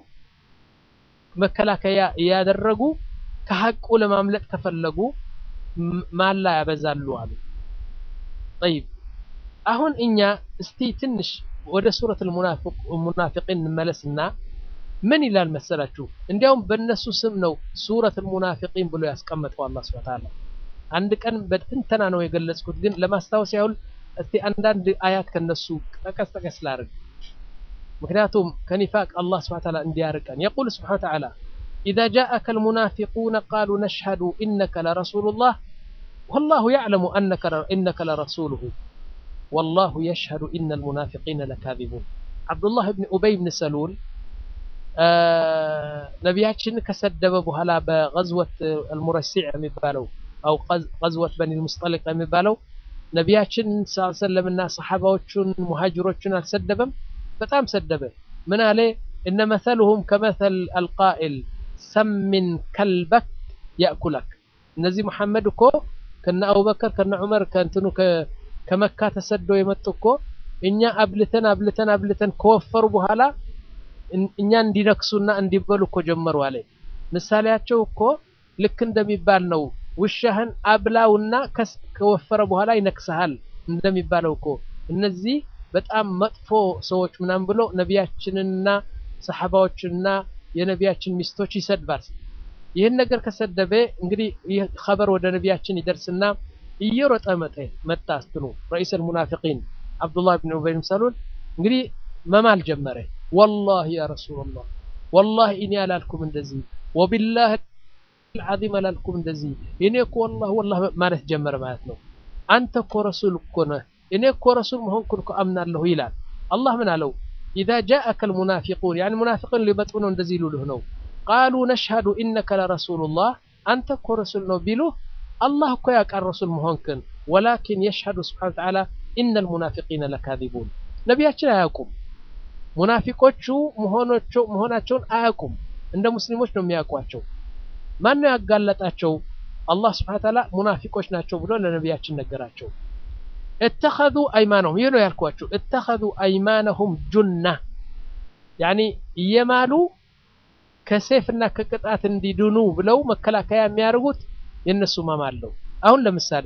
መከላከያ እያደረጉ ከሐቁ ለማምለጥ ከፈለጉ ማላ ያበዛሉ አሉ። ጠይብ አሁን እኛ እስቲ ትንሽ ወደ ሱረት ሙናፊቂን እንመለስና ምን ይላል መሰላችሁ? እንዲያውም በእነሱ ስም ነው ሱረት ሙናፊቂን ብሎ ያስቀመጠው አላህ ሱብሓነሁ ወተዓላ። አንድ ቀን በትንተና ነው የገለጽኩት፣ ግን ለማስታወስ ያህል እስቲ አንዳንድ አያት ከነሱ ጠቀስ ጠቀስ ላድርግ። ምክንያቱም ከኒፋቅ አላህ ሱብሓነሁ ወተዓላ እንዲያርቀን የቁል ሱብሓነሁ ወተዓላ ኢዛ ጃአከ አልሙናፊቁነ ቃሉ ነሽሀዱ ኢነከ ለረሱሉላህ ወላሁ ያዕለሙ ኢነከ ለረሱሉሁ ወላሁ የሽሀዱ ኢነል ሙናፊቂነ ለካዚቡን። ዓብዱላህ ብን ኡበይ ብን ሰሉል ነቢያችን ከሰደበ በኋላ በገዝወት አልሙረሲዕ የሚባለው አው ገዝወት በኒ ልሙስጠሊቅ የሚባለው ነቢያችን ሰለምና ሰሓባዎቹን ሙሃጅሮቹን አልሰደበም። በጣም ሰደበ። ምን አለ? እነ መሰልሁም ከመሰል አልቃኢል ሰሚን ከልበክ ያእኩለክ። እነዚህ ሙሐመድ እኮ ከነ አቡበከር ከነ ዑመር ከእንትኑ ከመካ ተሰደው የመጡ እኮ እኛ አብልተን አብልተን አብልተን ከወፈሩ በኋላ እኛ እንዲነክሱና እንዲበሉ እኮ ጀመሩ አለ። ምሳሌያቸው እኮ ልክ እንደሚባል ነው። ውሻህን አብላውና ከወፈረ በኋላ ይነክሰሃል እንደሚባለው እኮ እነዚህ በጣም መጥፎ ሰዎች ምናምን ብሎ ነቢያችንና ሰሓባዎችንና የነቢያችን ሚስቶች ይሰድባል። ይህን ነገር ከሰደበ እንግዲህ ይህ ኸበር ወደ ነቢያችን ይደርስና እየሮጠ መጠ መጣ ስትኑ ረኢሰል ሙናፊቂን አብዱላህ ብን ኡበይ ብን ሰሉል እንግዲህ መማል ጀመረ። ወላሂ ያ ረሱላላህ ወላሂ እኔ አላልኩም እንደዚህ ወቢላህ አልዓዚም አላልኩም እንደዚህ እኔ እኮ ወላሂ ወላሂ ማለት ጀመረ ማለት ነው። አንተ እኮ ረሱል እኮ ነህ እኔ እኮ ረሱል መሆንኩን እኮ አምናለሁ ይላል። አላህ ምን አለው? ኢዛ ጃአከ አልሙናፊቁን ያኒ ሙናፊቅን ሊመጡ ነው እንደዚህ ይሉልህ ነው። ቃሉ ነሽሀዱ ኢነከ ለረሱሉላህ አንተ እኮ ረሱል ነው ቢሉህ አላህ እኮ ያውቃል ረሱል መሆንክን። ወላኪን የሽሀዱ ስብሓነሁ ወተዓላ ኢነል ሙናፊቂነ ለካዚቡን ነቢያችን አያውቁም። ሙናፊቆቹ መሆናቸውን አያውቁም። እንደ ሙስሊሞች ነው የሚያውቋቸው። ማን ነው ያጋለጣቸው? አላህ ስብሓነሁ ወተዓላ ሙናፊቆች ናቸው ብሎ ለነቢያችን ነገራቸው። እተኸዙ አይማነሁም ይህ ነው ያልኳቸው። እተኸዙ አይማነሁም ጁና ያኒ እየማሉ ከሴፍና ከቅጣት እንዲድኑ ብለው መከላከያ የሚያደርጉት የእነሱ ማማለው። አሁን ለምሳሌ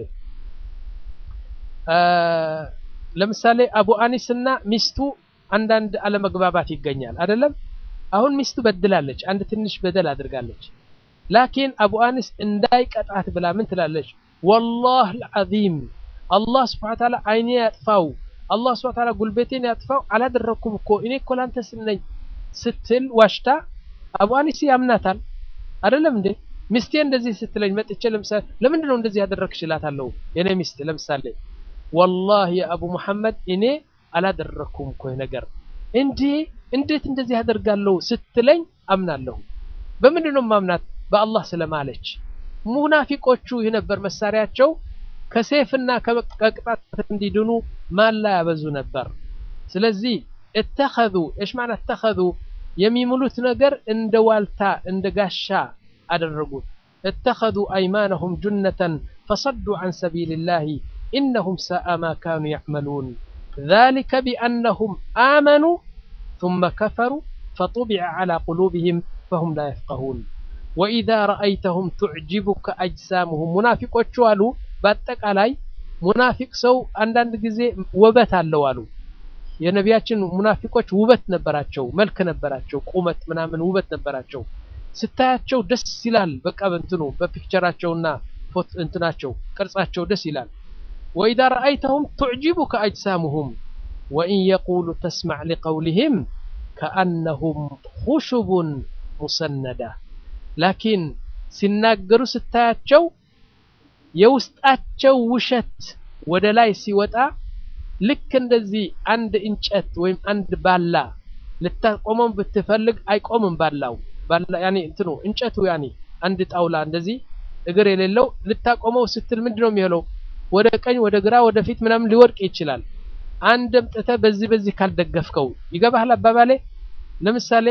ለምሳሌ አቡ አኒስ እና ሚስቱ አንዳንድ አለመግባባት ይገኛል አይደለም። አሁን ሚስቱ በድላለች፣ አንድ ትንሽ በደል አድርጋለች። ላኪን አቡ አኒስ እንዳይቀጣት ብላ ምን ትላለች? ወላህ አልዓዚም አላህ ስብሐ ወተዓላ አይኔ ያጥፋው፣ አላህ ስብሐ ወተዓላ ጉልበቴን ያጥፋው፣ አላደረኩም እኮ እኔ እኮ ላንተ ስል ነኝ ስትል ዋሽታ አቡ አኒስ ያምናታል አይደለም እንዴ? ሚስቴ እንደዚህ ስትለኝ መጥቼ ለምሳሌ ለምንድን ነው እንደዚህ ያደረግሽ እላታለሁ። የኔ ሚስት ለምሳሌ ወላሂ የአቡ መሐመድ እኔ አላደረኩም እኮ ነገር እንዴ እንዴት እንደዚህ ያደርጋለሁ ስትለኝ አምናለሁ። በምንድን ነው ማምናት? በአላህ ስለማለች። ሙናፊቆቹ ይህ ነበር መሳሪያቸው። ከሴፍና ከቅጣት እንዲድኑ ማላ ያበዙ ነበር። ስለዚህ እተኸዙ እሽ ማለት እተኸዙ የሚምሉት ነገር እንደ ዋልታ እንደ ጋሻ አደረጉት። እተኸዙ አይማነሁም ጁነተን ፈሰዱ ዐን ሰቢልላሂ ኢነሁም ሰአ ማ ካኑ ያዕመሉን ዛሊከ ቢአነሁም አመኑ ثመ ከፈሩ ፈጡቢዐ ዐላ ቁሉብህም ፈሁም ላ የፍቀሁን ወኢዛ ረአይተሁም ቱዕጅቡከ አጅሳሙሁም ሙናፊቆቹ አሉ በአጠቃላይ ሙናፊቅ ሰው አንዳንድ ጊዜ ውበት አለው አሉ። የነቢያችን ሙናፊቆች ውበት ነበራቸው፣ መልክ ነበራቸው፣ ቁመት ምናምን ውበት ነበራቸው። ስታያቸው ደስ ይላል። በቃ በእንትኑ በፒክቸራቸውና ፎቶ እንትናቸው ቅርጻቸው ደስ ይላል። ወኢዛ ረአይተሁም ቱዕጅቡከ አጅሳሙሁም ወኢን የቁሉ ተስማዕ ሊቀውሊህም ከአነሁም ኹሹቡን ሙሰነዳ ላኪን ሲናገሩ ስታያቸው የውስጣቸው ውሸት ወደ ላይ ሲወጣ ልክ እንደዚህ አንድ እንጨት ወይም አንድ ባላ ልታቆመው ብትፈልግ አይቆምም። ባላው ባላ ያኔ እንትኑ እንጨቱ ያኔ አንድ ጣውላ እንደዚህ እግር የሌለው ልታቆመው ስትል ምንድነው የሚሆነው? ወደ ቀኝ ወደ ግራ ወደ ፊት ምናምን ሊወድቅ ይችላል። አንድ አምጥተህ በዚህ በዚህ ካልደገፍከው ይገባሃል አባባሌ። ለምሳሌ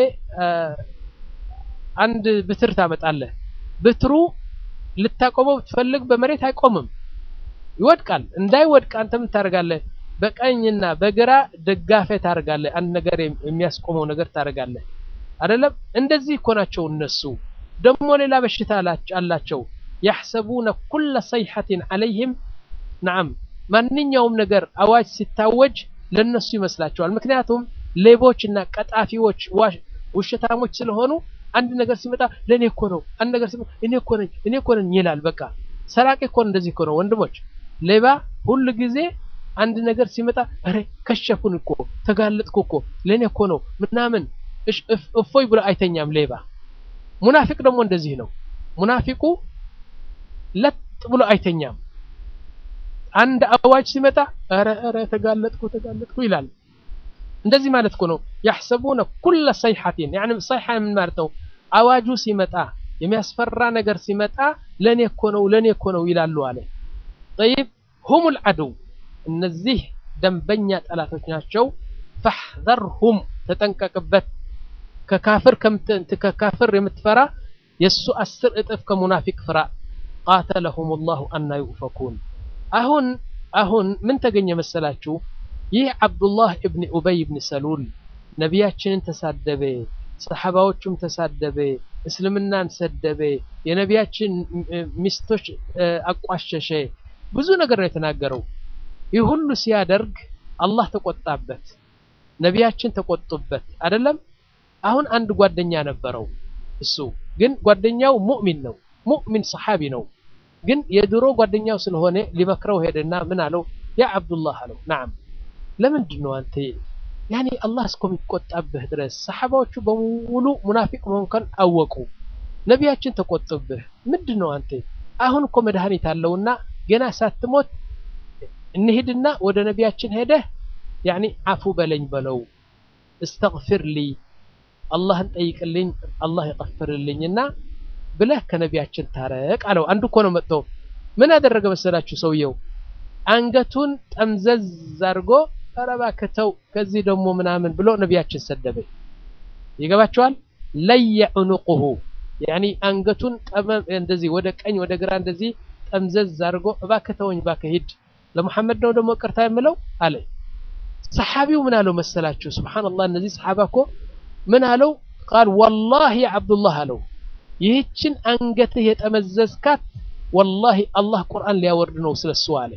አንድ ብትር ታመጣለህ። ብትሩ ልታቆመው ብትፈልግ በመሬት አይቆምም፣ ይወድቃል። እንዳይወድቅ አንተ ምን ታደርጋለህ? በቀኝና በግራ ደጋፌ ታደርጋለህ። አንድ ነገር የሚያስቆመው ነገር ታደርጋለህ አይደለም? እንደዚህ እኮ ናቸው እነሱ። ደግሞ ሌላ በሽታ አላቸው። ያሕሰቡነ ኩለ ሰይሐትን ዐለይህም ነዓም፣ ማንኛውም ነገር አዋጅ ሲታወጅ ለነሱ ይመስላቸዋል። ምክንያቱም ሌቦች እና ቀጣፊዎች ውሸታሞች ስለሆኑ አንድ ነገር ሲመጣ ለእኔ እኮ ነው፣ አንድ ነገር ሲመጣ እኔ እኮ ነኝ እኔ እኮ ነኝ ይላል። በቃ ሰራቂ እኮ እንደዚህ እኮ ነው ወንድሞች። ሌባ ሁሉ ጊዜ አንድ ነገር ሲመጣ ኧረ ከሸፉን እኮ ተጋለጥኩ እኮ ለእኔ እኮ ነው ምናምን እፎይ ብሎ አይተኛም ሌባ። ሙናፊቅ ደግሞ እንደዚህ ነው። ሙናፊቁ ለጥ ብሎ አይተኛም። አንድ አዋጅ ሲመጣ ኧረ ኧረ ተጋለጥኩ ተጋለጥኩ ይላል። እንደዚህ ማለት እኮ ነው። ያሕሰቡነ ኩለ ሰይሐቲን ያኒ ሰይሐ ምን ማለት ነው? አዋጁ ሲመጣ የሚያስፈራ ነገር ሲመጣ ለኔ እኮ ነው ለኔ እኮ ነው ይላሉ አለ። ጠይብ ሁሙል ዐዱው እነዚህ ደንበኛ ጠላቶች ናቸው። ፈሕዘርሁም ተጠንቀቅበት። ከካፍር ከካፍር የምትፈራ የእሱ አስር እጥፍ ከሙናፊቅ ፍራ። ቃተለሁም ላሁ አና ዩእፈኩን። አሁን አሁን ምን ተገኘ መሰላችሁ? ይህ ዓብዱላህ እብን ኡበይ ብን ሰሉል ነቢያችንን ተሳደበ፣ ሰሓባዎቹም ተሳደበ፣ እስልምናን ሰደበ፣ የነቢያችን ሚስቶች አቋሸሸ፣ ብዙ ነገር ነው የተናገረው። ይህ ሁሉ ሲያደርግ አላህ ተቆጣበት፣ ነቢያችን ተቆጡበት። አይደለም አሁን አንድ ጓደኛ ነበረው። እሱ ግን ጓደኛው ሙእሚን ነው፣ ሙእሚን ሰሓቢ ነው። ግን የድሮ ጓደኛው ስለሆነ ሊመክረው ሄደና ምን አለው? ያ ዓብዱላህ አለው ናም ለምንድን ነው አንተ ያኔ አላህ እስከሚቆጣብህ ድረስ ሰሓባዎቹ በሙሉ ሙናፊቅ መሆንከን አወቁ፣ ነቢያችን ተቆጡብህ። ምንድን ነው አንተ አሁን እኮ መድኃኒት አለውና ገና ሳትሞት እንሂድና ወደ ነቢያችን ሄደህ ያኔ አፉ በለኝ በለው፣ እስተግፊር ሊ አላህን ጠይቅልኝ፣ አላህ ይቀፍርልኝና ብለህ ከነቢያችን ታረቅ አለው። አንዱ እኮ ነው መጥቶ ምን አደረገ መሰላችሁ? ሰውየው አንገቱን ጠምዘዝ አድርጎ ኧረ እባክህ ተው ከዚህ ደግሞ ምናምን ብሎ ነቢያችን ሰደበ። ይገባቸዋል። ለየ ዑኑቁሁ ያኒ አንገቱን ጠመም እንደዚህ ወደ ቀኝ ወደ ግራ እንደዚህ ጠምዘዝ አድርጎ እባክህ ተወኝ እባክህ ሂድ ለሙሐመድ ነው ደግሞ ቅርታ የምለው አለ። ሰሓቢው ምን አለው መሰላችሁ? ሱብሓነላህ እነዚህ ሰሓባ እኮ ምን አለው? ቃል ወላሂ ዓብዱላህ አለው ይህችን አንገትህ የጠመዘዝካት ወላሂ አላህ ቁርአን ሊያወርድ ነው ስለሱ አለ።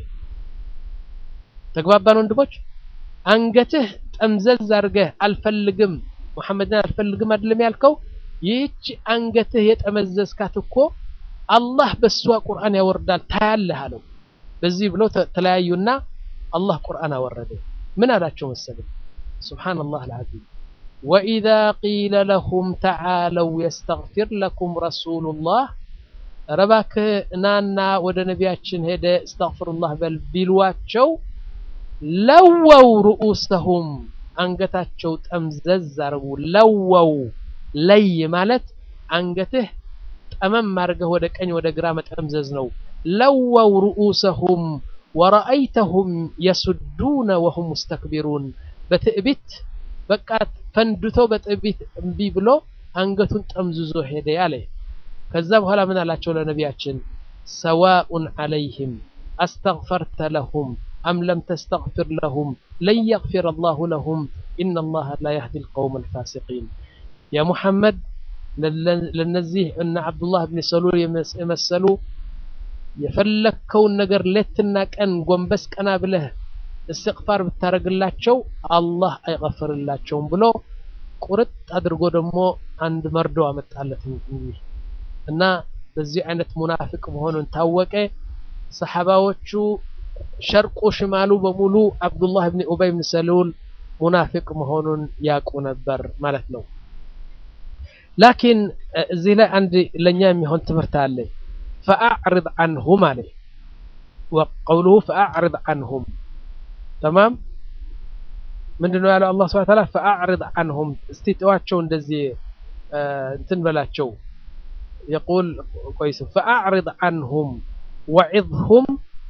ተግባባን ወንድሞች? አንገትህ ጠምዘዝ አድርገህ አልፈልግም ሙሐመድን አልፈልግም አይደለም ያልከው? ይህች አንገትህ የጠመዘዝካት እኮ አላህ በሷ ቁርአን ያወርዳል ታያለህ አለው። በዚህ ብሎ ተለያዩና አላህ ቁርአን አወረደ። ምን አላቸው መሰለኝ? ሱብሓነላህ አልዓዚም ወኢዛ ቂለ ለሁም ተዓለው የስተግፊር ለኩም ረሱሉላህ ኧረ እባክህ ናና ወደ ነቢያችን ሄደ እስተግፍሩላህ በል ቢሏቸው ለወው ርኡሰሁም አንገታቸው ጠምዘዝ አርጉ። ለወው ለይ ማለት አንገትህ ጠመም አድርገህ ወደ ቀኝ ወደ ግራ መጠምዘዝ ነው። ለወው ርኡሰሁም ወረአይተሁም የሱዱነ ወሁም ሙስተክቢሩን በትዕቢት በቃ ፈንድቶ በትዕቢት እምቢ ብሎ አንገቱን ጠምዝዞ ሄደ ያለ። ከዛ በኋላ ምን አላቸው ለነቢያችን ሰዋኡን ዐለይህም አስተግፈርተ ለሁም አም ለም ተስተግፊር ለሁም ለን የግፊረ አላሁ ለሁም ኢነላሀ ላ የህዲ ልቀውም አልፋሲቂን። ያ ሙሐመድ ለነዚህ እነ ዓብዱላህ ብን ሰሉል የመሰሉ የፈለግከውን ነገር ሌትና ቀን ጎንበስ ቀና ብለህ እስትግፋር ብታደርግላቸው አላህ አይቀፍርላቸውም ብሎ ቁርጥ አድርጎ ደግሞ አንድ መርዶ አመጣለት እንግዲህ እና በዚህ አይነት ሙናፊቅ መሆኑን ታወቀ። ሰሓባዎቹ ሸርቁ ሽማሉ በሙሉ አብዱላህ ብን ኡበይ ብን ሰሉል ሙናፊቅ መሆኑን ያውቁ ነበር ማለት ነው። ላኪን እዚህ ላይ አንድ ለእኛ የሚሆን ትምህርት አለ። ፈአዕርድ አንሁም አለ ወቀውሉሁ ፈአዕርድ አንሁም ተማም ምንድን ነው ያለው አላህ ሱብሓነሁ ወተዓላ ፈአዕርድ አንሁም እስቲ ተዋቸው እንደዚህ እንትን በላቸው የቁል ቆይስ ፈአዕርድ አንሁም ወዒዝሁም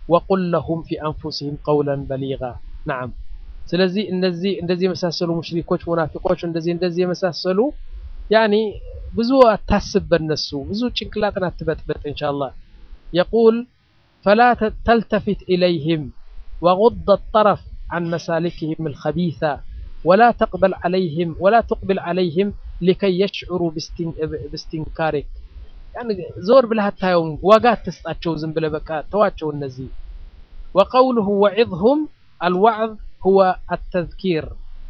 ወቁል ለሁም ፊ አንፉሲሂም ቀውለን በሊጋ ነዓም ስለዚህ እነዚህ እንደዚህ የመሳሰሉ ሙሽሪኮች ሙናፊቆች እንደዚህ እንደዚህ የመሳሰሉ ያኒ ብዙ አታስብ በነሱ ብዙ ጭንቅላትን አትበጥበጥ ኢንሻአላህ የቁል ፈላ ተልተፊት ኢለይህም وغض الطرف عن مسالكهم الخبيثة ولا تقبل عليهم ولا تقبل عليهم لكي يشعروا باستنكارك يعني زور بلها تايوم واقات تسطاتشو زنبله بقى تواتشو النزي وقوله وعظهم الوعظ هو التذكير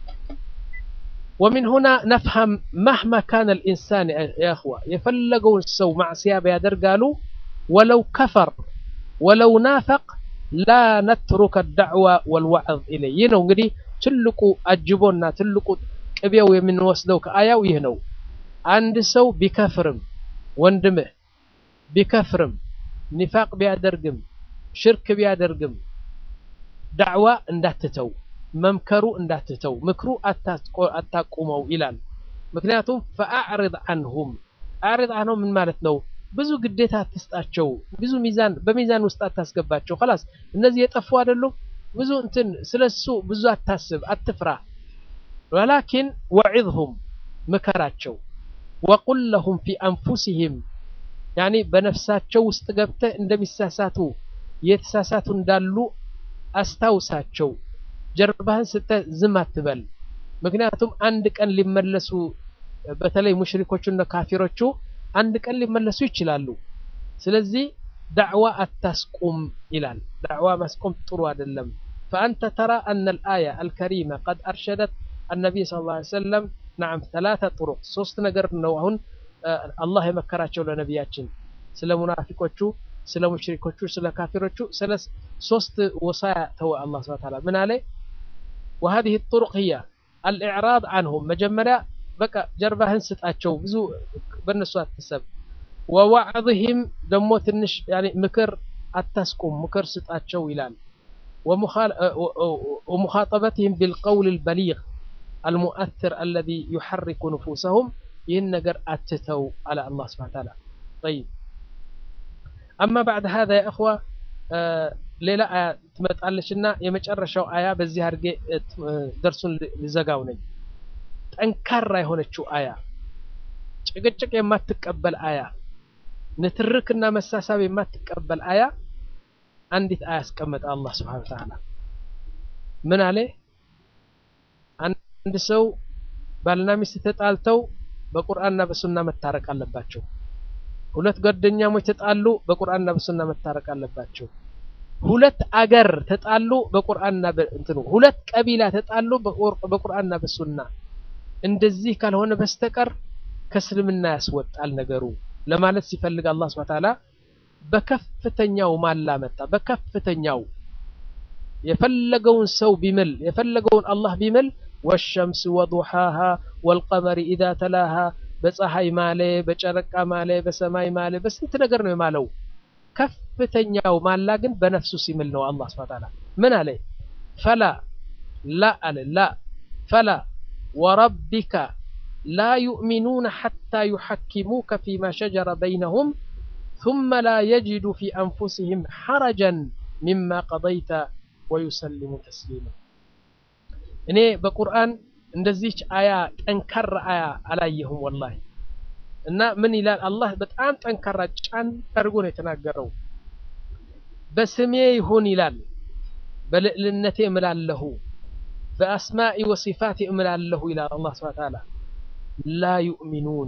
ومن هنا نفهم مهما كان الإنسان يا أخوة يفلقوا السو مع سيابة يدر قالوا ولو كفر ولو نافق لا نترك الدعوة والوعظ إليه ينو እንግዲህ ትልቁ አጅቦና ትልቁ ቅቤው የምንወስደው ከአያው ይህ ነው አንድ ሰው ቢከፍርም ወንድምህ ቢከፍርም ኒፋቅ ቢያደርግም ሽርክ ቢያደርግም ዳዕዋ እንዳትተው መምከሩ እንዳትተው ምክሩ አታቁመው ይላል ምክንያቱም ፈአዕርድ አንሁም አዕርድ አንሁም ምን ማለት ነው ብዙ ግዴታ አትስጣቸው ብዙ ሚዛን በሚዛን ውስጥ አታስገባቸው خلاص እነዚህ የጠፉ አይደሉም ብዙ እንትን ስለሱ ብዙ አታስብ አትፍራ ወላኪን ወዒዝሁም ምከራቸው ወቁል ለሁም ፊ አንፉሲሂም ያኒ በነፍሳቸው ውስጥ ገብተህ እንደሚሳሳቱ የተሳሳቱ እንዳሉ አስታውሳቸው ጀርባህን ስተህ ዝም አትበል ምክንያቱም አንድ ቀን ሊመለሱ በተለይ ሙሽሪኮቹና ካፊሮቹ አንድ ቀን ሊመለሱ ይችላሉ ስለዚህ ዳዕዋ አታስቁም ይላል ዳዕዋ ማስቆም ጥሩ አይደለም فأنت ترى أن الآية الكريمة قد أرشدت النبي صلى الله عليه وسلم نعم ثلاثة طرق ሶስት ነገር ነው አሁን አላህ የመከራቸው ለነቢያችን ስለ ሙናፊቆቹ ስለ ሙሽሪኮቹ ስለ ካፊሮቹ ስለ ሶስት ወሳያ ተወ አላህ ስብሐ ወተዓላ ምን አለ وهذه الطرق هي الإعراض عنهم መጀመሪያ በቃ ጀርባህን ስጣቸው ብዙ በእነሱ አትሰብ ወዋዕظህም ደግሞ ትንሽ ያኒ ምክር አታስቁም ምክር ስጣቸው ይላል ومخاطبتهم بالقول البليغ المؤثر الذي يحرك نفوسهم ይህን ነገር አትተው على الله سبحانه وتعالى طيب أما بعد هذا يا أخوة ሌላ አያ ትመጣለችና የመጨረሻው አያ በዚህ አድርጌ ደርሱን ልዘጋው ነኝ ጠንካራ የሆነችው አያ ጭቅጭቅ የማትቀበል አያ ንትርክና መሳሳብ የማትቀበል አያ አንዲት አያ አስቀመጠ አላህ ስብሐነ ወተዓላ ምን አለ አንድ ሰው ባልና ሚስት ተጣልተው በቁርአንና በሱና መታረቅ አለባቸው ሁለት ጓደኛሞች ተጣሉ በቁርአንና በሱና መታረቅ አለባቸው ሁለት አገር ተጣሉ በቁርአንና በእንትኑ ሁለት ቀቢላ ተጣሉ በቁርአንና በሱና እንደዚህ ካልሆነ በስተቀር ከእስልምና ያስወጣል ነገሩ ለማለት ሲፈልግ አላህ Subhanahu Ta'ala በከፍተኛው ማላ መጣ በከፍተኛው የፈለገውን ሰው ቢምል የፈለገውን አላህ ቢምል والشمس وضحاها والقمر إذا تلاها በፀሐይ ማለ በጨረቃ ማለ በሰማይ ማለ በስንት ነገር ነው የማለው ከፍተኛው ማላ ግን በነፍሱ ሲምል ነው አላህ Subhanahu Ta'ala ምን አለ ፈላ ላ አለ ላ ፈላ وربك لا يؤمنون حتى يحكموك فيما شجر بينهم ثم لا يجدوا في أنفسهم حرجا مما قضيت ويسلموا تسليما እኔ በቁርአን እንደዚች አያ ጠንካራ አያ አላየሁም ወላሂ እና ምን ይላል አላህ በጣም ጠንካራ ጫን አድርጎ ነው የተናገረው በስሜ ይሁን ይላል በልዕልነቴ እምላለሁ በአስማኢ ወሲፋቴ እምላለሁ ይላል አላህ ስብሐ ተዓላ ላ ዩእሚኑን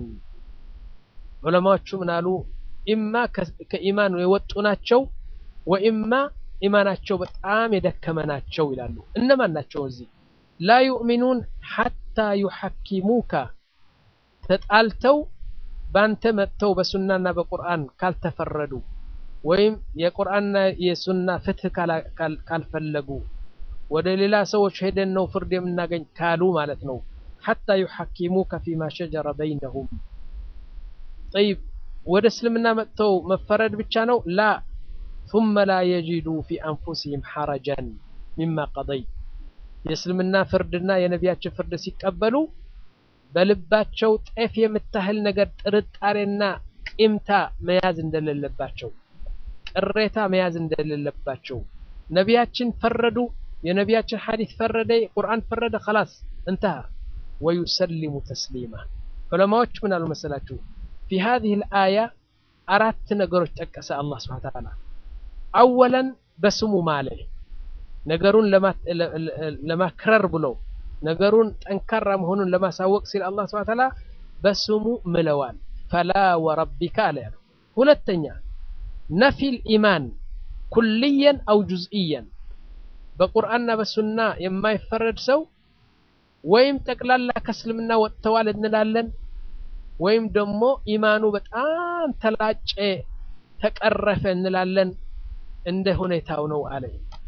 ዑለማዎቹ ምን አሉ ኢማ ከኢማን የወጡ ናቸው ወኢማ ኢማናቸው በጣም የደከመ ናቸው ይላሉ እነማን ናቸው እዚህ ላ ዩእሚኑን ሐታ ዩሐኪሙካ ተጣልተው ባንተ መጥተው በሱናና በቁርአን ካልተፈረዱ ወይም የቁርአንና የሱና ፍትህ ካልፈለጉ ወደ ሌላ ሰዎች ሄደን ነው ፍርድ የምናገኝ ካሉ ማለት ነው ሐታ ዩሐኪሙከ ፊማ ሸጀረ በይነሁም ጠይብ ወደ እስልምና መጥተው መፈረድ ብቻ ነው ላ ثم لا يجدوا في أنفسهم حرجا مما قضيت የእስልምና ፍርድና የነቢያችን ፍርድ ሲቀበሉ በልባቸው ጤፍ የምታህል ነገር ጥርጣሬና ቂምታ መያዝ እንደሌለባቸው ቅሬታ መያዝ እንደሌለባቸው ነቢያችን ፈረዱ የነቢያችን ሐዲስ ፈረደ ቁርአን ፈረደ خلاص انتهى ويسلم تسليما ዑለማዎች ምን አሉ መሰላችሁ في هذه الآية አራት ነገሮች ጠቀሰ አላህ Subhanahu Wa Ta'ala አወለን በስሙ ማለ ነገሩን ለማክረር ብሎ ነገሩን ጠንካራ መሆኑን ለማሳወቅ ሲል አላህ Subhanahu Wa Ta'ala በስሙ ምለዋል ፈላ ወረቢካ አለ ያለው ሁለተኛ ነፊል ኢማን ኩልየን አው ጁዝኢየን በቁርአንና በሱና የማይፈረድ ሰው ወይም ጠቅላላ ከእስልምና ወጥተዋል እንላለን ወይም ደግሞ ኢማኑ በጣም ተላጨ ተቀረፈ እንላለን እንደ ሁኔታው ነው አለ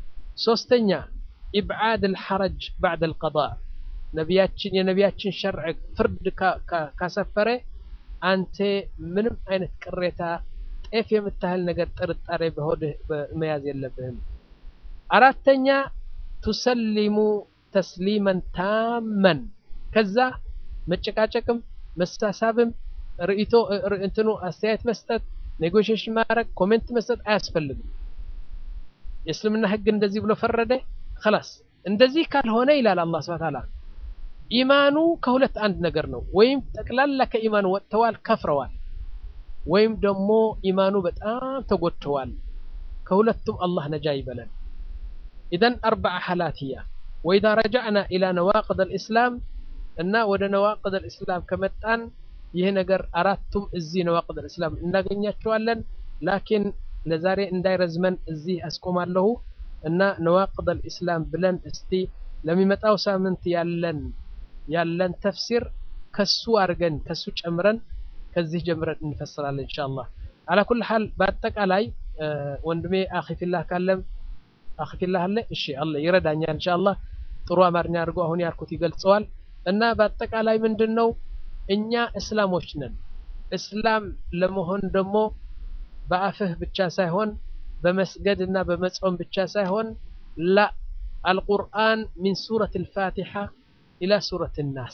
ሶስተኛ ኢብዓድ አልሐረጅ ባዕድ አልቀዳእ ነቢያችን የነቢያችን ሸርዕ ፍርድ ካሰፈረ አንተ ምንም አይነት ቅሬታ ጤፍ የምታህል ነገር ጥርጣሬ በሆድህ መያዝ የለብህም አራተኛ ቱሰሊሙ ተስሊመን ታመን ከዛ መጨቃጨቅም መሳሳብም ርእቶ እንትኑ አስተያየት መስጠት ኔጎሽሽን ማድረግ ኮሜንት መስጠት አያስፈልግም የእስልምና ህግ እንደዚህ ብሎ ፈረደ خلاص እንደዚህ ካልሆነ ይላል አላህ Subhanahu Ta'ala ኢማኑ ከሁለት አንድ ነገር ነው ወይም ጠቅላላ ከኢማኑ ወጥተዋል ከፍረዋል ወይም ደግሞ ኢማኑ በጣም ተጎድተዋል ከሁለቱም አላህ ነጃ ይበለን ኢዘን አርበዓ ሐላት ህያ ወኢዛ ረጃዕና ኢላ ነዋቅድ አልእስላም እና ወደ ነዋቅድ አልእስላም ከመጣን ይህ ነገር አራቱም እዚህ ነዋቅድ አልእስላም እናገኛቸዋለን ላኪን ለዛሬ እንዳይረዝመን እዚህ አስቆማለሁ እና ነዋቅድ አልእስላም ብለን እስቲ ለሚመጣው ሳምንት ያለን ያለን ተፍሲር ከሱ አድርገን ከሱ ጨምረን ከዚህ ጀምረን እንፈስራለን ኢንሻአላህ አላ ኩል ሐል በአጠቃላይ ወንድሜ አኺፊላህ ካለም አኺፊላህ አለ እሺ አለ ይረዳኛል ኢንሻአላህ ጥሩ አማርኛ አድርጎ አሁን ያልኩት ይገልጸዋል እና በአጠቃላይ ምንድነው እኛ እስላሞች ነን እስላም ለመሆን ደግሞ በአፍህ ብቻ ሳይሆን በመስገድ እና በመጾም ብቻ ሳይሆን ላ አልቁርአን ሚን ሱረት አልፋቲሓ ኢላ ሱረት ናስ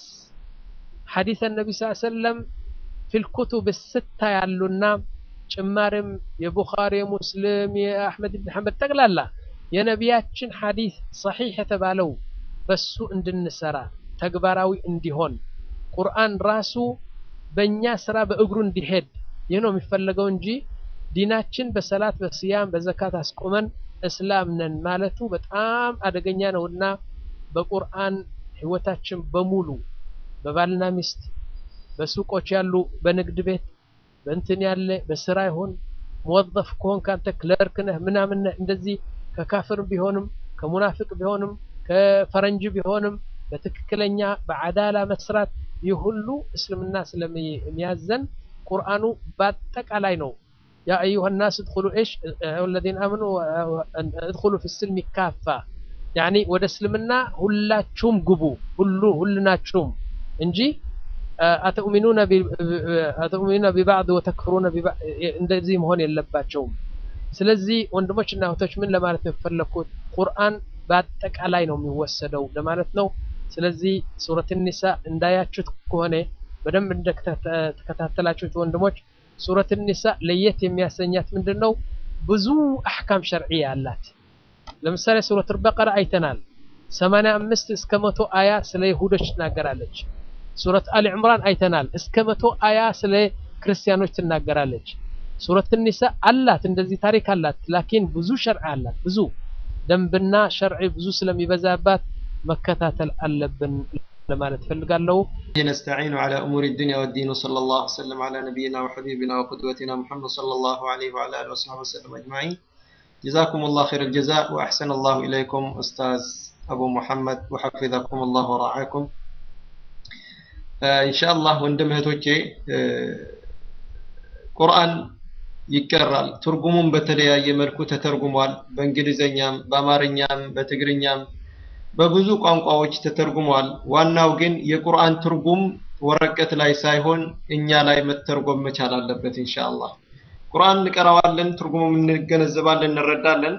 ሐዲስ ነቢ ስ ሰለም ፊል ኩቱብ ስታ ያሉና ጭማሪም የቡኻሪ የሙስሊም የአሕመድ ብን ሐንበል ጠቅላላ የነቢያችን ሐዲስ ሰሒሕ የተባለው በሱ እንድንሰራ ተግባራዊ እንዲሆን ቁርአን ራሱ በእኛ ስራ በእግሩ እንዲሄድ ይህ ነው የሚፈለገው እንጂ ዲናችን በሰላት በስያም በዘካት አስቆመን እስላም ነን ማለቱ በጣም አደገኛ ነውና በቁርአን ህይወታችን በሙሉ በባልና ሚስት በሱቆች ያሉ በንግድ ቤት በእንትን ያለ በስራ ይሁን መወظፍ ከሆን ካንተ ክለርክ ነህ ምናምን ነህ እንደዚህ ከካፍር ቢሆንም ከሙናፍቅ ቢሆንም ከፈረንጅ ቢሆንም በትክክለኛ በአዳላ መስራት ይህ ሁሉ እስልምና ስለሚያዘን ቁርአኑ በአጠቃላይ ነው ያ አዩሃ ናስ እድኹሉ እሽ ወለዚነ አመኑ እድኹሉ ፊ ስልሚ ካፋ ያኒ ወደ እስልምና ሁላችሁም ግቡ ሁሉ ሁልናችሁም እንጂ አተኡሚኑነ ቢባዕድ ወተክፍሩነ እንደዚህ መሆን የለባቸውም ስለዚህ ወንድሞች እና እህቶች ምን ለማለት ነው የፈለግኩት ቁርአን በአጠቃላይ ነው የሚወሰደው ለማለት ነው ስለዚህ ሱረት ኒሳ እንዳያችሁት ከሆነ በደንብ እንደተከታተላችሁት ወንድሞች ሱረት ኒሳ ለየት የሚያሰኛት ምንድን ነው ብዙ አሕካም ሸርዕያ አላት ለምሳሌ ሱረት በቀራ አይተናል 85 እስከ መቶ አያ ስለ ይሁዶች ትናገራለች ሱረት አሊ ዕምራን አይተናል እስከ መቶ አያ ስለ ክርስቲያኖች ትናገራለች ሱረት ኒሳ አላት እንደዚህ ታሪክ አላት ላኪን ብዙ ሸርዕ አላት ብዙ ደንብና ሸርዕ ብዙ ስለሚበዛባት መከታተል አለብን ለማለት ፈልጋለሁ نستعين على أمور الدنيا والدين وصلى الله وسلم على نبينا وحبيبنا وقدوتنا محمد صلى الله عليه وعلى آله وصحبه وسلم أجمعين جزاكم الله خير الجزاء وأحسن الله إليكم أستاذ أبو محمد وحفظكم الله ورعاكم آه إن شاء الله وندم هتوجي آه ቁርአን ይቀራል ትርጉሙም በተለያየ መልኩ ተተርጉሟል በእንግሊዘኛም በአማርኛም በትግርኛም በብዙ ቋንቋዎች ተተርጉሟል ዋናው ግን የቁርአን ትርጉም ወረቀት ላይ ሳይሆን እኛ ላይ መተርጎም መቻል አለበት ኢንሻአላህ ቁርአን እንቀራዋለን ትርጉሙም እንገነዘባለን እንረዳለን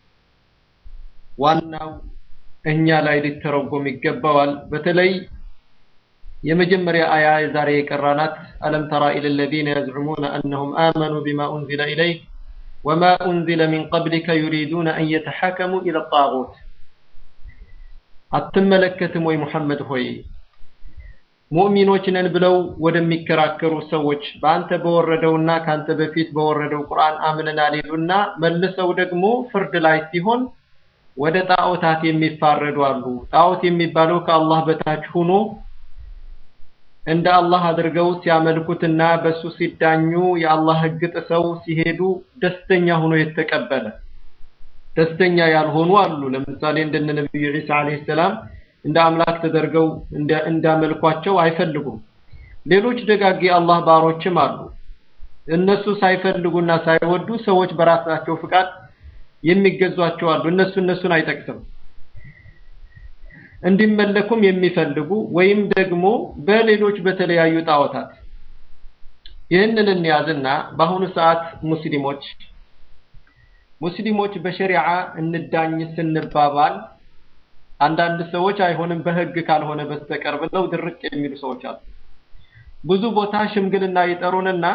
ዋናው እኛ ላይ ሊተረጎም ይገባዋል በተለይ የመጀመሪያ አያ የዛሬ የቀራናት አለም ተራ ኢለ الذين يزعمون انهم امنوا بما انزل اليك وما أنزل من قبلك يريدون أن يتحاكموا إلى الطاغوت አትመለከትም ወይ ሙሐመድ ሆይ ሙእሚኖች ነን ብለው ወደሚከራከሩ ሰዎች በአንተ በወረደውና ካንተ በፊት በወረደው ቁርአን አምነናል ይሉና መልሰው ደግሞ ፍርድ ላይ ሲሆን ወደ ጣዖታት የሚፋረዱ አሉ። ጣዖት የሚባለው ከአላህ በታች ሆኖ እንደ አላህ አድርገው ሲያመልኩትና በሱ ሲዳኙ የአላህ ሕግ ጥሰው ሲሄዱ ደስተኛ ሆኖ የተቀበለ ደስተኛ ያልሆኑ አሉ። ለምሳሌ እንደነ ነብዩ ዒሳ አለይሂ ሰላም እንደ አምላክ ተደርገው እንዳመልኳቸው አይፈልጉም። ሌሎች ደጋግ የአላህ ባሮችም አሉ። እነሱ ሳይፈልጉና ሳይወዱ ሰዎች በራሳቸው ፍቃድ የሚገዟቸው አሉ። እነሱ እነሱን አይጠቅስም። እንዲመለኩም የሚፈልጉ ወይም ደግሞ በሌሎች በተለያዩ ጣዖታት ይህንን እንያዝና በአሁኑ ሰዓት ሙስሊሞች ሙስሊሞች በሸሪዓ እንዳኝ ስንባባል አንዳንድ ሰዎች አይሆንም በህግ ካልሆነ በስተቀር ብለው ድርቅ የሚሉ ሰዎች አሉ። ብዙ ቦታ ሽምግልና ይጠሩንና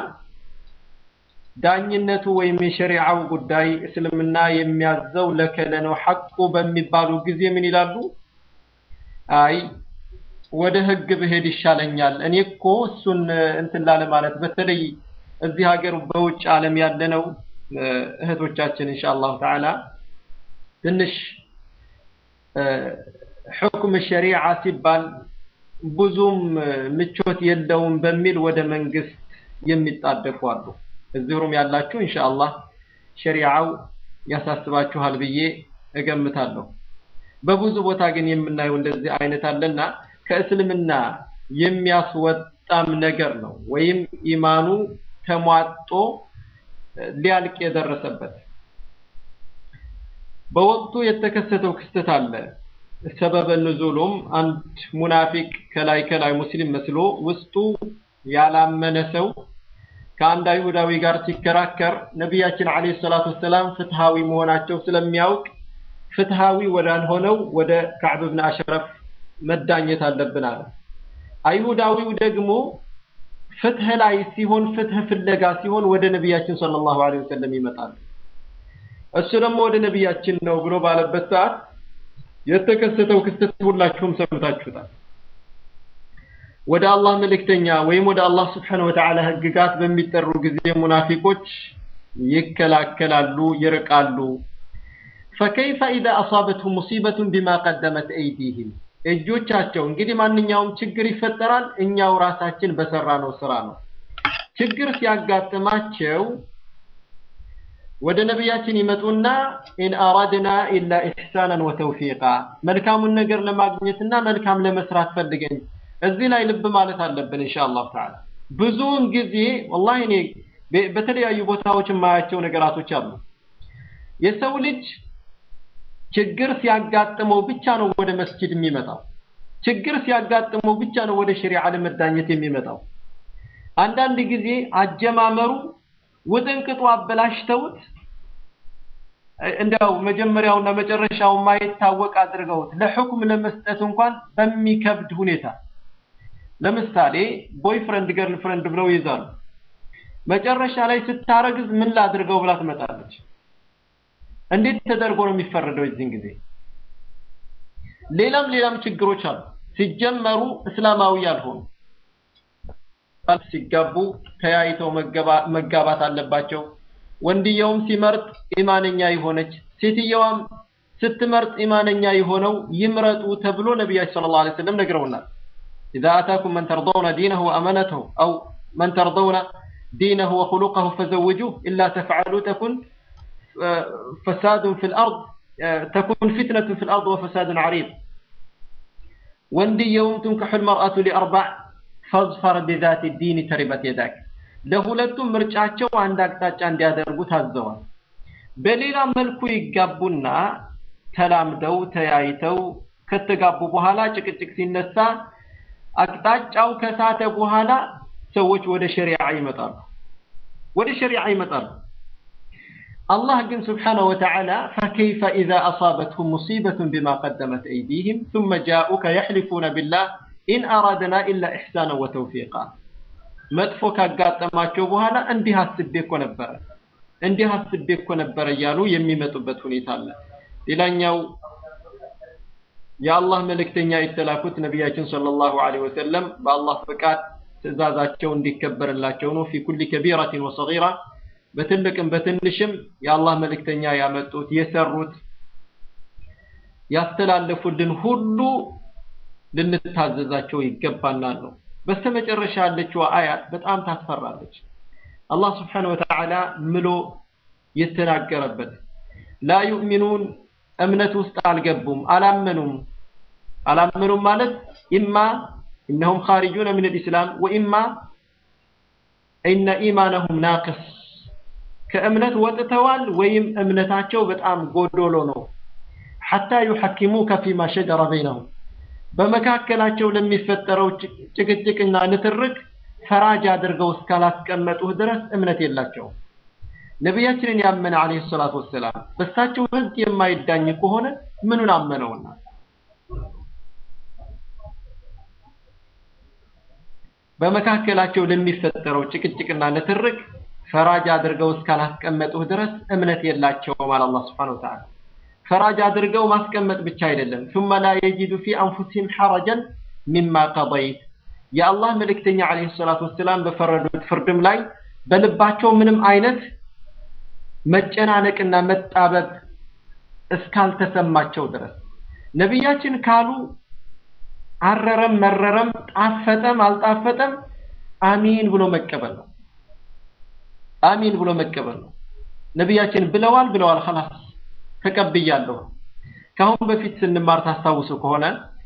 ዳኝነቱ ወይም የሸሪዓው ጉዳይ እስልምና የሚያዘው ለከለ ነው ሐቁ በሚባሉ ጊዜ ምን ይላሉ? አይ ወደ ህግ ብሄድ ይሻለኛል። እኔ እኮ እሱን እንትን ላለ ማለት በተለይ እዚህ ሀገር በውጭ ዓለም ያለነው እህቶቻችን ኢንሻአላሁ ተዓላ ትንሽ ሕክም ሸሪዓ ሲባል ብዙም ምቾት የለውም በሚል ወደ መንግስት የሚጣደፉ አሉ። እዚህ ሩም ያላችሁ ኢንሻአላህ ሸሪዓው ያሳስባችኋል ብዬ እገምታለሁ። በብዙ ቦታ ግን የምናየው እንደዚህ አይነት አለና ከእስልምና የሚያስወጣም ነገር ነው ወይም ኢማኑ ተሟጦ ሊያልቅ የደረሰበት በወቅቱ የተከሰተው ክስተት አለ። ሰበበ ንዙሉም አንድ ሙናፊቅ ከላይ ከላይ ሙስሊም መስሎ ውስጡ ያላመነ ሰው ከአንድ አይሁዳዊ ጋር ሲከራከር ነቢያችን አለይሂ ሰላቱ ወሰላም ፍትሃዊ መሆናቸው ስለሚያውቅ ፍትሃዊ ወዳልሆነው ወደ ከዕብ ብን አሽረፍ መዳኘት አለብን አለ። አይሁዳዊው ደግሞ ፍትህ ላይ ሲሆን ፍትህ ፍለጋ ሲሆን ወደ ነቢያችን ሰለላሁ ዐለይሂ ወሰለም ይመጣል። እሱ ደግሞ ወደ ነቢያችን ነው ብሎ ባለበት ሰዓት የተከሰተው ክስተት ሁላችሁም ሰምታችሁታል። ወደ አላህ መልእክተኛ ወይም ወደ አላህ ስብሓነሁ ወተዓላ ህግጋት በሚጠሩ ጊዜ ሙናፊቆች ይከላከላሉ፣ ይርቃሉ። ፈከይፈ ኢዛ አሳበትሁም ሙሲበቱን ቢማ ቀደመት አይዲህም እጆቻቸው እንግዲህ ማንኛውም ችግር ይፈጠራል እኛው ራሳችን በሰራነው ስራ ነው። ችግር ሲያጋጥማቸው ወደ ነቢያችን ይመጡና ኢን አራድና ኢላ ኢሕሳናን ወተውፊቃ መልካሙን ነገር ለማግኘትና መልካም ለመስራት ፈልገን እዚህ ላይ ልብ ማለት አለብን ኢንሻአላህ ተዓላ። ብዙውን ጊዜ ወላሂ እኔ በተለያዩ ቦታዎች የማያቸው ነገራቶች አሉ። የሰው ልጅ ችግር ሲያጋጥመው ብቻ ነው ወደ መስጂድ የሚመጣው። ችግር ሲያጋጥመው ብቻ ነው ወደ ሸሪዓ ለመዳኘት የሚመጣው። አንዳንድ ጊዜ አጀማመሩ ውጥንቅጡ አበላሽተውት እንዲያው መጀመሪያውና መጨረሻው ማይታወቅ አድርገውት ለሕክም ለመስጠት እንኳን በሚከብድ ሁኔታ ለምሳሌ ቦይፍሬንድ ገርል ፍሬንድ ብለው ይይዛሉ። መጨረሻ ላይ ስታረግዝ ምን ላድርገው ብላ ትመጣለች። እንዴት ተደርጎ ነው የሚፈረደው የዚህን ጊዜ? ሌላም ሌላም ችግሮች አሉ። ሲጀመሩ እስላማዊ ያልሆኑ ሲጋቡ ተያይተው መጋባት አለባቸው። ወንድየውም ሲመርጥ ኢማነኛ የሆነች ሴትየዋም ስትመርጥ ኢማነኛ የሆነው ይምረጡ ተብሎ ነቢያችን ሰለላሁ ዐለይሂ ወሰለም ነግረውናል። ኢዛ አታኩም መን ተርضውነ ዲነሁ ወአመነተሁ አው መን ተርضውነ ዲነሁ ወኹሉቀሁ ፈዘውጁህ ኢላ ተፍዐሉ ተኩን ፈሳዱን ፊል አርድ ተኩን ፊትነቱን ፊል አርድ ወፈሳዱን ዐሪድ ወንድየውም ትንከሑ ልመርአቱ ሊአርባዕ ፈዝፈር ቢዛቲ ዲን ተሪበት የዳክ ለሁለቱም ምርጫቸው አንድ አቅጣጫ እንዲያደርጉ ታዘዋል። በሌላ መልኩ ይጋቡና ተላምደው ተያይተው ከተጋቡ በኋላ ጭቅጭቅ ሲነሳ አቅጣጫው ከሳተ በኋላ ሰዎች ወደ ሸሪዓ ይመጣሉ። ወደ ሸሪዓ ይመጣሉ። አላህ ግን ስብሓነሁ ወተዓላ ፈከይፈ ኢዛ አሳበትሁም ሙሲበቱን ቢማ ቀደመት አይዲህም ثم جاءوك يحلفون بالله ኢን አራድና ኢላ ኢሕሳነ ወተውፊቃ መጥፎ ካጋጠማቸው በኋላ እንዲህ አስቤ እኮ ነበረ እንዲህ አስቤ እኮ ነበረ እያሉ የሚመጡበት ሁኔታ አለ። ሌላኛው የአላህ መልእክተኛ የተላኩት ነቢያችን ሰለላሁ ዐለይሂ ወሰለም በአላህ ፍቃድ ትእዛዛቸው እንዲከበርላቸው ነው። ፊ ኩሊ ከቢረቲን ወሰጊራ በትልቅም በትንሽም የአላህ መልእክተኛ ያመጡት የሰሩት ያስተላለፉልን ሁሉ ልንታዘዛቸው ይገባናል ነው። በስተመጨረሻ ያለችው አያት በጣም ታስፈራለች። አላህ ስብሓነሁ ወተዓላ ምሎ የተናገረበት ላ ዩእሚኑን እምነት ውስጥ አልገቡም፣ አላመኑም። አላመኑም ማለት ኢማ ኢነሁም ኻሪጁነ ሚነል ኢስላም ወኢማ ኢነ ኢማነሁም ናቅስ ከእምነት ወጥተዋል ወይም እምነታቸው በጣም ጎዶሎ ነው። ሐታ ዩሐኪሙከ ፊማ ሸጀረ በይነሁም በመካከላቸው ለሚፈጠረው ጭቅጭቅና ንትርክ ፈራጅ አድርገው እስካላስቀመጡህ ድረስ እምነት የላቸውም። ነቢያችንን ያመነ አለይሂ ሰላቱ ወሰላም በእሳቸው ህግ የማይዳኝ ከሆነ ምኑን አመነውና? በመካከላቸው ለሚፈጠረው ጭቅጭቅና ንትርክ ፈራጅ አድርገው እስካላስቀመጡህ ድረስ እምነት የላቸውም አለ አላህ ሱብሓነሁ ወተዓላ። ፈራጅ አድርገው ማስቀመጥ ብቻ አይደለም ثم لا يجد في انفسهم حرجا مما قضيت የአላህ መልእክተኛ አለይሂ ሰላቱ ወሰላም በፈረዱት ፍርድም ላይ በልባቸው ምንም አይነት መጨናነቅና መጣበብ እስካልተሰማቸው ድረስ ነቢያችን ካሉ አረረም መረረም ጣፈጠም አልጣፈጠም አሚን ብሎ መቀበል ነው። አሚን ብሎ መቀበል ነው። ነቢያችን ብለዋል ብለዋል خلاص ተቀብያለሁ። ከአሁን በፊት ስንማር ታስታውሱ ከሆነ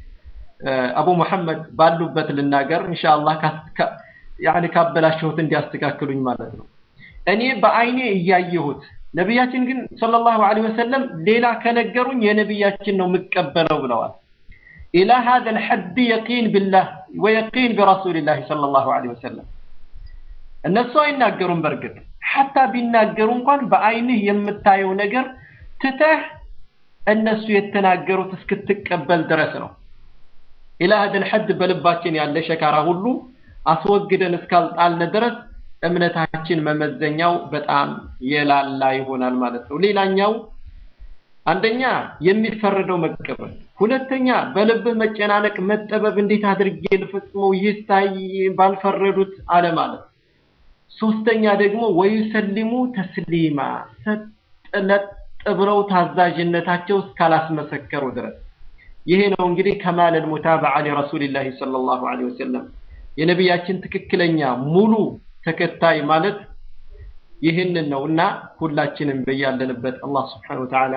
አቡ መሐመድ ባሉበት ልናገር ኢንሻአላህ ያኔ ካበላሸሁት እንዲያስተካክሉኝ ማለት ነው። እኔ በአይኔ እያየሁት ነቢያችን ግን ሰለላሁ ዐለይሂ ወሰለም ሌላ ከነገሩኝ የነቢያችን ነው የምቀበለው ብለዋል። ኢላ هذا الحد يقين بالله ويقين برسول الله صلى الله عليه وسلم እነሱ አይናገሩም በእርግጥ ሐታ ቢናገሩ እንኳን በአይንህ የምታየው ነገር ትተህ እነሱ የተናገሩት እስክትቀበል ድረስ ነው። ኢላ هذا الحد በልባችን ያለ ሸካራ ሁሉ አስወግደን እስካልጣልን ድረስ እምነታችን መመዘኛው በጣም የላላ ይሆናል ማለት ነው። ሌላኛው አንደኛ የሚፈረደው መቀበል፣ ሁለተኛ በልብህ መጨናነቅ፣ መጠበብ እንዴት አድርጌ ልፈጽመው ይታይ ባልፈረዱት አለ ማለት። ሶስተኛ ደግሞ ወዩሰሊሙ ተስሊማ ሰጥለጥ ብለው ታዛዥነታቸው እስካላስመሰከሩ ድረስ ይሄ ነው እንግዲህ ከማል ሙታበዓ ሊረሱሊላሂ ሰለላሁ ዐለይሂ ወሰለም የነቢያችን ትክክለኛ ሙሉ ተከታይ ማለት ይህንን ነው እና ሁላችንም በያለንበት አላህ ስብሐነሁ ወተዓላ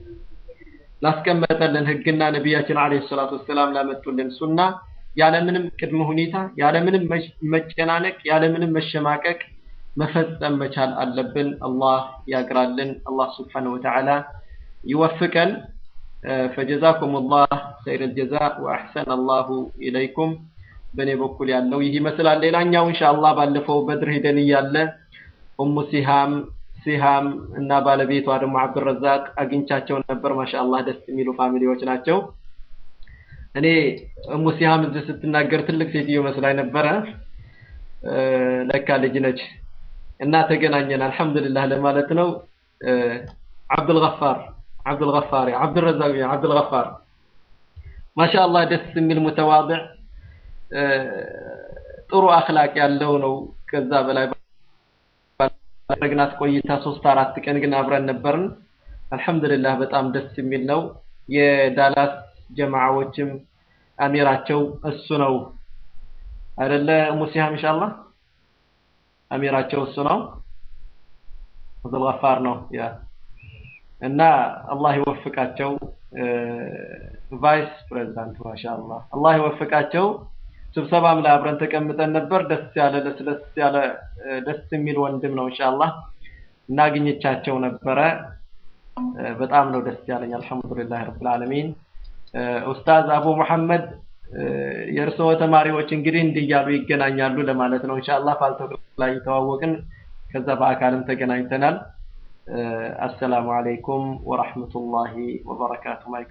ላስቀመጠልን ህግና ነቢያችን አለይሂ ሰላቱ ወሰላም ላመጡልን ሱና ያለምንም ቅድመ ሁኔታ ያለምንም መጨናነቅ ያለምንም መሸማቀቅ መፈጸም መቻል አለብን። አላህ ያግራልን። አላህ ስብሐነሁ ወተዓላ ይወፍቀን። ፈጀዛኩም ላህ ኸይረል ጀዛ ወአሕሰነ አላሁ ኢለይኩም። በእኔ በኩል ያለው ይህ ይመስላል። ሌላኛው ኢንሻአላህ ባለፈው በድር ሂደን እያለ ኡሙ ሲሃም ሲሃም እና ባለቤቷ ደግሞ አብዱረዛቅ አግኝቻቸው ነበር። ማሻአላህ ደስ የሚሉ ፋሚሊዎች ናቸው። እኔ ኡሙ ሲሃም እዚህ ስትናገር ትልቅ ሴትዮ መስላኝ ነበረ። ለካ ልጅ ነች እና ተገናኘን። አልሐምዱሊላህ ለማለት ነው። አብዱልገፋር አብዱልገፋር አብዱረዛቅ አብዱልገፋር ማሻአላህ ደስ የሚል ሙተዋድዕ ጥሩ አክላቅ ያለው ነው። ከዛ በላይ ባደረግናት ቆይታ ሶስት አራት ቀን ግን አብረን ነበርን። አልሐምዱሊላህ በጣም ደስ የሚል ነው። የዳላስ ጀማዓዎችም አሚራቸው እሱ ነው አይደለ? ሙሲሃም ኢንሻአላህ አሚራቸው እሱ ነው። አብዱል ገፋር ነው ያ እና አላህ ይወፍቃቸው ቫይስ ፕሬዝዳንት ማሻአላህ አላህ ይወፍቃቸው። ስብሰባም ላይ አብረን ተቀምጠን ነበር። ደስ ያለ ለስለስ ያለ ደስ የሚል ወንድም ነው ኢንሻአላህ እና አግኝቻቸው ነበረ። በጣም ነው ደስ ያለኝ። አልሐምዱሊላህ ረብል ዓለሚን። ኡስታዝ አቡ መሐመድ የእርስዎ ተማሪዎች እንግዲህ እንዲህ እያሉ ይገናኛሉ ለማለት ነው። ኢንሻአላህ ፋልቶክ ላይ ተዋወቅን፣ ከዛ በአካልም ተገናኝተናል። አሰላሙ አለይኩም ወራህመቱላሂ ወበረካቱ።